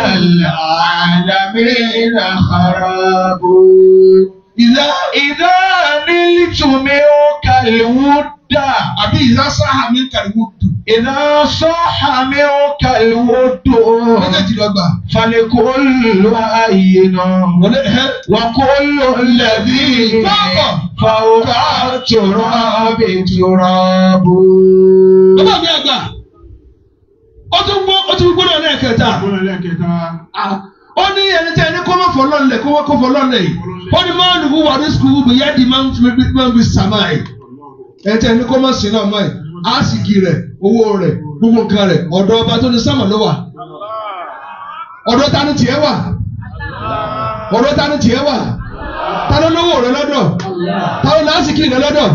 Speaker 5: العالمين خراب
Speaker 2: ìlà
Speaker 5: إذا نلت منك الود
Speaker 2: àbí ìlà sáà mi kàríwó dùn.
Speaker 5: إذا صح منك الود
Speaker 2: méjèèjì lọ́gbà.
Speaker 5: فلكل أين
Speaker 2: wọ́n lè hẹ́.
Speaker 5: وكل الذي فوق التراب تراب
Speaker 2: bàbá mi àgbà ó tún gbọ́ ó tún gbọ́dọ̀ lẹ́ẹ̀kẹta.
Speaker 3: Bọ́lá lẹ́kẹ̀ẹ́ta.
Speaker 2: ó ní ẹni tí ẹni kó má fọ lọ́nlẹ̀ kó má kó fọ lọ́nlẹ̀ yìí ó ní máa lùkú wà ní sukùl bìyà di máa ń fi máa ń fi sàmà yìí ẹni tí ẹni kó má sí náà mọ́ ẹ̀ àsìkì rẹ̀ owó rẹ̀ gbogbo nǹkan rẹ̀ ọ̀dọ̀ ọba tó ní sàmà ló wà ọ̀dọ̀ ta ni tiẹ̀ wà ọ̀dọ̀ ta ni tiẹ̀ wà ta ló lówó rẹ̀ lọ́dọ̀ ta ló lásìkì rẹ̀ lọ́dọ̀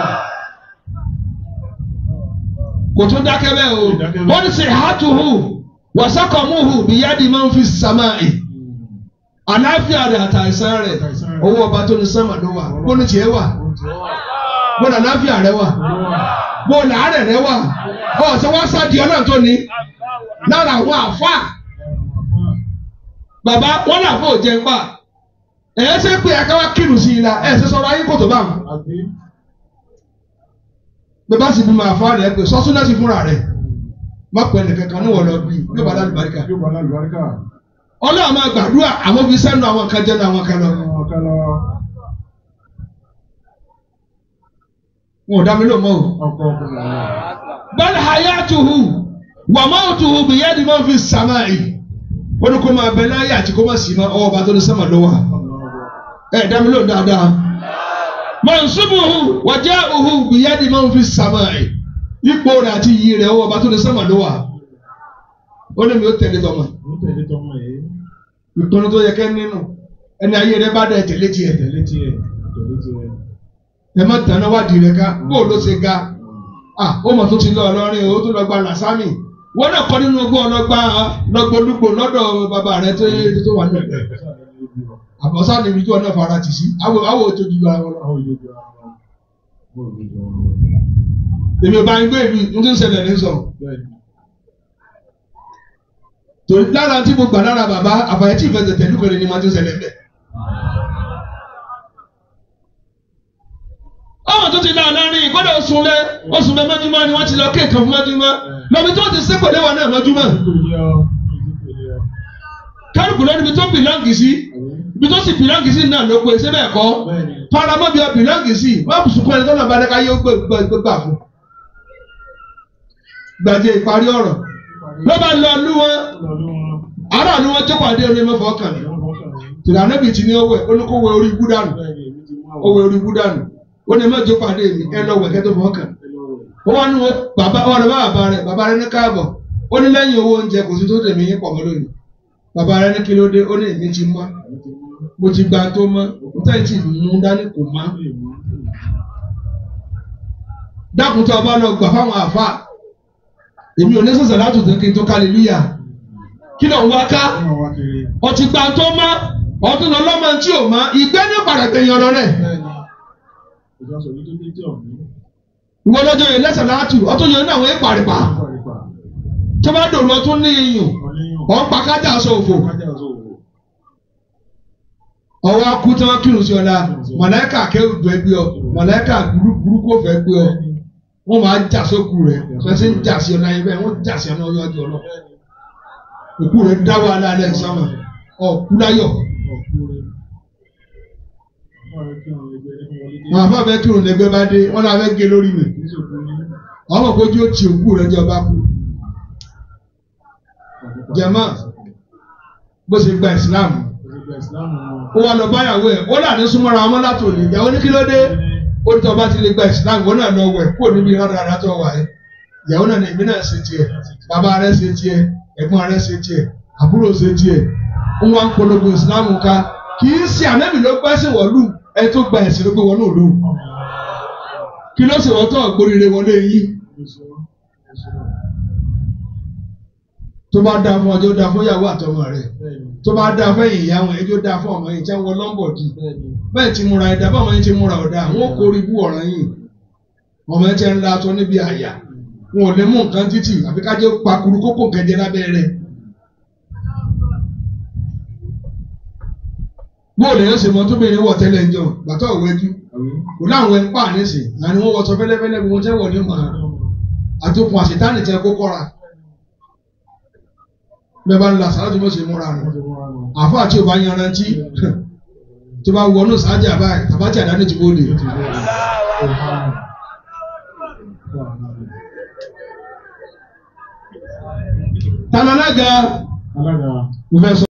Speaker 2: kò tún dákẹ́ bẹ́ẹ̀ o wọ́n ní sèhátùhù wàsákọ̀mùhù bìyà di máa ń fi sàmà yìí àlàáfíà rẹ̀ àtàìsàn rẹ̀ owó ọba tó ní sánmà ló wà bó ní tiẹ̀ wà bó ní àlàáfíà rẹ̀ wà bó ní àárẹ̀ rẹ̀ wà ọ̀sẹ̀ wá sáà di ọlọ́run tó ní lára àwọn àfa bàbá wọn là fún òjẹ ńpà ẹ̀yẹ́ ṣe pé ẹ̀ka wá kírun sí i la ẹ̀ ṣe sọ̀rọ̀ ayé kòtò báwọn
Speaker 3: Àbí
Speaker 2: bẹ́ẹ̀ bá sì bímọ àfa rẹ̀ pé sọ́sún náà sì fúnra rẹ̀ má pẹ́ nìkan kan ní wọ́n lọ bí yóò bá dálù baríkà
Speaker 3: yóò bá lálùbáríkà.
Speaker 2: ọlọ́run máa gbàdúrà àwọn fi sẹ́nu àwọn kan jẹ́nu àwọn kan lọ
Speaker 3: Àwọn kan lọ
Speaker 2: wọn ò dá mi lò mọ́ o.
Speaker 3: ọkọ̀ ọkùnrin àwọn.
Speaker 2: bal hayatuhu wa mautuhu biyadi man fi samai wọ́n ní kó máa bẹ láyé àti kó máa sì máa ọwọ́ bá tó ní sẹ́mà lọ́wọ́ ẹ̀ dá mi lóhùn dáadáa mansubuhu wa ja'uhu biyadi man fi samai ipò rẹ̀ àti iyì rẹ̀ ọwọ́ bá tó ní sẹ́mà lọ́wọ́ ó ní mi ó tẹ̀lé tọmọ
Speaker 3: Ó tẹ̀lé tọmọ yìí.
Speaker 2: ìpinnu tó yẹ kẹ́ nínú ẹni ayé rẹ̀ bá dẹ̀ tẹ̀lé tiẹ̀
Speaker 3: Tẹ̀lé tiẹ̀. Tẹ̀lé tiẹ̀.
Speaker 2: ẹ má tàn náà wádìí rẹ̀ ká bó ló ṣe ga ah ó mọ̀ tó ti lọ ọlọ́rin o tó lọ gba làsámì wọ́n náà kọ́ nínú ogún ọlọ́gbà lọ́gbọ́dúgbò lọ́dọ̀ bàbá rẹ̀ tó tó wà nínú ẹ̀ àbọ̀sá ni ibi tí wọ́n náà fara tì sí àwọ̀ àwọ̀ tó ju ara wọn lọ.
Speaker 3: Àwọn ìjọba ara wọn. Bọ́ọ̀lù ìjọba wọn.
Speaker 2: èmi ò bá ń gbé ìlú n tó ń ṣẹlẹ̀ ní sọ.
Speaker 3: Bẹ́ẹ̀ni.
Speaker 2: torí lára tí mo gbà lára bàbá àbàyẹ tí ìfẹsẹ̀ tẹ̀lú kan ní ma ti ń ṣẹlẹ̀ bẹ́ẹ̀. ọmọ tó ti náà lárin ìgbọ́dọ̀ oṣù lẹ oṣù mẹ mọ́júmọ́ ni wọ́n ti lọ kéèkàn fún mọ́júmọ́ lọ́bi tó ti sépèlé wọn náà mọ́júmọ́
Speaker 3: Kò yẹ ọ. Kò yẹ ọ.
Speaker 2: kálukú lọ níbi tó bìlọ́ǹgì sí ibi tó sì bìlọ́ǹgì sí náà ló pe ṣé bẹ́ẹ̀ kọ́
Speaker 3: Bẹ́ẹ̀ni.
Speaker 2: paramọ́ bí ọ bìlọ́ǹgì sí wọ́n bù sùkúrẹ́ tó lọ́ba dẹ́ka yóò gbé gbé gbé gbà fún. gbàdé ìparí ọ̀rọ̀ ló bá lọ lú wọn
Speaker 3: Lọ́dún wọn.
Speaker 2: ará ni wọn jókòó adé orí mẹ́fọ́ kàn ní.
Speaker 3: Wọ́n fọ́kàn ní.
Speaker 2: tìlà anábì tí ní owó ẹ̀ olùkówó orí ibú dànù
Speaker 3: Bẹ́ẹ̀ni èmi ti mú àwọn.
Speaker 2: owó orí ibú dànù ó ní mẹ́jọ pàdé mi ẹ lọ wẹ̀kẹ́ tó fọ́ kàn.
Speaker 3: Ẹ lọ rẹ̀.
Speaker 2: ó wá ní wọn bàbá wọn lọ bá bàbá rẹ bàbá rẹ ní káàbọ̀ ó ní lẹ́yìn owó oúnjẹ kò sí tó tẹ̀mí yín pọ̀ mọ́ lónìí bàbá rẹ ní kí ló dé ó ní èmi ti mọ́
Speaker 3: Èmi ti mú.
Speaker 2: mo ti gba tó mọ́ níta tí mú dání kò mọ́
Speaker 3: Ó lè mú.
Speaker 2: dákun tó o bá lọ gbà fáwọn àfa èmi ò ní sọ̀sẹ̀ láti tó kí n tó kálílúyà kí ló ń wá ká
Speaker 3: Wọ́n wá kiri.
Speaker 2: ọtí gbà tó má ọtún lọ lọ́mọ tí ò má ìgbẹ́ ní padà gbẹ̀yìn ọ̀rọ̀ rẹ̀
Speaker 3: Bẹ́ẹ̀ni, ìjọ sọ yìí tó dé tí ọ̀hún.
Speaker 2: ìwọ lọ́jọ́ yẹn lẹ́sẹ̀ láàtù ọtún yẹn náà wọ́n ń paripa
Speaker 3: Pàrípà.
Speaker 2: tó bá dòrò ọtún ní iyùn
Speaker 3: Ọ̀lẹ́yìn.
Speaker 2: ọ̀ ń pa kájà aṣọ òfò
Speaker 3: Kájà ọ̀sọ̀ òwò.
Speaker 2: ọwọ́ akú tí wọ́n kírun sí ọ̀la mọ̀lẹ́kà kẹ́rù gbẹ gbé ọ mọ̀lẹ́kà burúkú fẹ́ gbé ọ wọ́n máa jà sókù rẹ̀ wọ́n sì ń jà sí ọ̀la yẹn bẹ́ẹ̀ wọ́n jà sí ọ̀la ọjọ́ ọlọ́ òkú rẹ̀ dá wàhálà alẹ́ sọ́mọ̀ ọ̀kú láyọ̀
Speaker 3: Ọ̀kúrẹ́. Wọ́n rẹ̀ kí àwọn ẹgbẹ́ ẹni wọlé dé.
Speaker 2: wọn àbá fẹ́ kírun lẹ́gbẹ́ bá dé wọ́n náà fẹ́ gé lórí mi
Speaker 3: Kì í ṣòkú ní.
Speaker 2: ọmọ kojú ó ti òkú rẹ̀ jọba kú jẹ̀mọ́ bó ṣe gba ìsìláàmù
Speaker 3: Òṣèlú ìsìlámù wọn.
Speaker 2: ó wá lọ báyàwó ẹ̀ ó là ní súnmọ́ra ọmọ látò ní ìyàwó ní kí ló dé ó ní tọ́ba ti lè gba ìsìláàmù ó náà lọ wẹ̀ kúrò níbi rárá rárá tó wà ẹ́ ìyàwó náà ní èmi náà ṣe tiẹ̀ bàbá rẹ̀ ṣe tiẹ̀ ẹ̀gbọ́n rẹ̀ ṣe tiẹ̀ àbúrò ṣe tiẹ̀ ó wá ń polongo ìsìláàmù ká kì í ṣe ànábì ló gbẹ́ sí wọ̀lú ẹ tó gba ẹ̀sìn ló gbé wọnú òlu kí ló sì wọ́n tó àgbóríire wọlé yín tó bá dáa fún ọjọ́ dáa fún ìyàwó àtọmọ rẹ̀ tó bá dáa fún ìyá wọn ẹjọ́ dáa fún ọmọ yìí tí wọ́n lọ́mbọ̀ dì bẹ́ẹ̀ ti múra ẹ̀dá báwọn yìí ti múra ọ̀dà wọn kò rí bú ọ̀ràn yìí ọmọ ẹ̀ ti ń la aṣọ níbi àyà wọn ò lè mú nǹkan títì àfi ká jẹ́ pakuru kókò kẹjẹ lábẹ́ rẹ̀. bóòlù yẹn ṣe mọ tó bẹ̀rẹ̀ wọ̀ tẹ́lẹ̀ ń jọ gbàtọ̀ òwẹ́jú kò láwọn ẹ̀ ń pa nísìn àni wọ́n wọ́sọ fẹ́lẹ́fẹ́lẹ́ gbogbo tẹ́ wọ̀ ní mọ̀ àtòkùn àṣetánì tẹ kó kọ́ra bẹ́ẹ̀ bá ń la sàrà tó bó ṣe múra nù àfọ àti òbá yanrantí tó bá wọnú sáájà báyìí tàbátì àdáni ti bóde. tàlọ́lága
Speaker 3: Alága.
Speaker 2: mo fẹ́ sọ.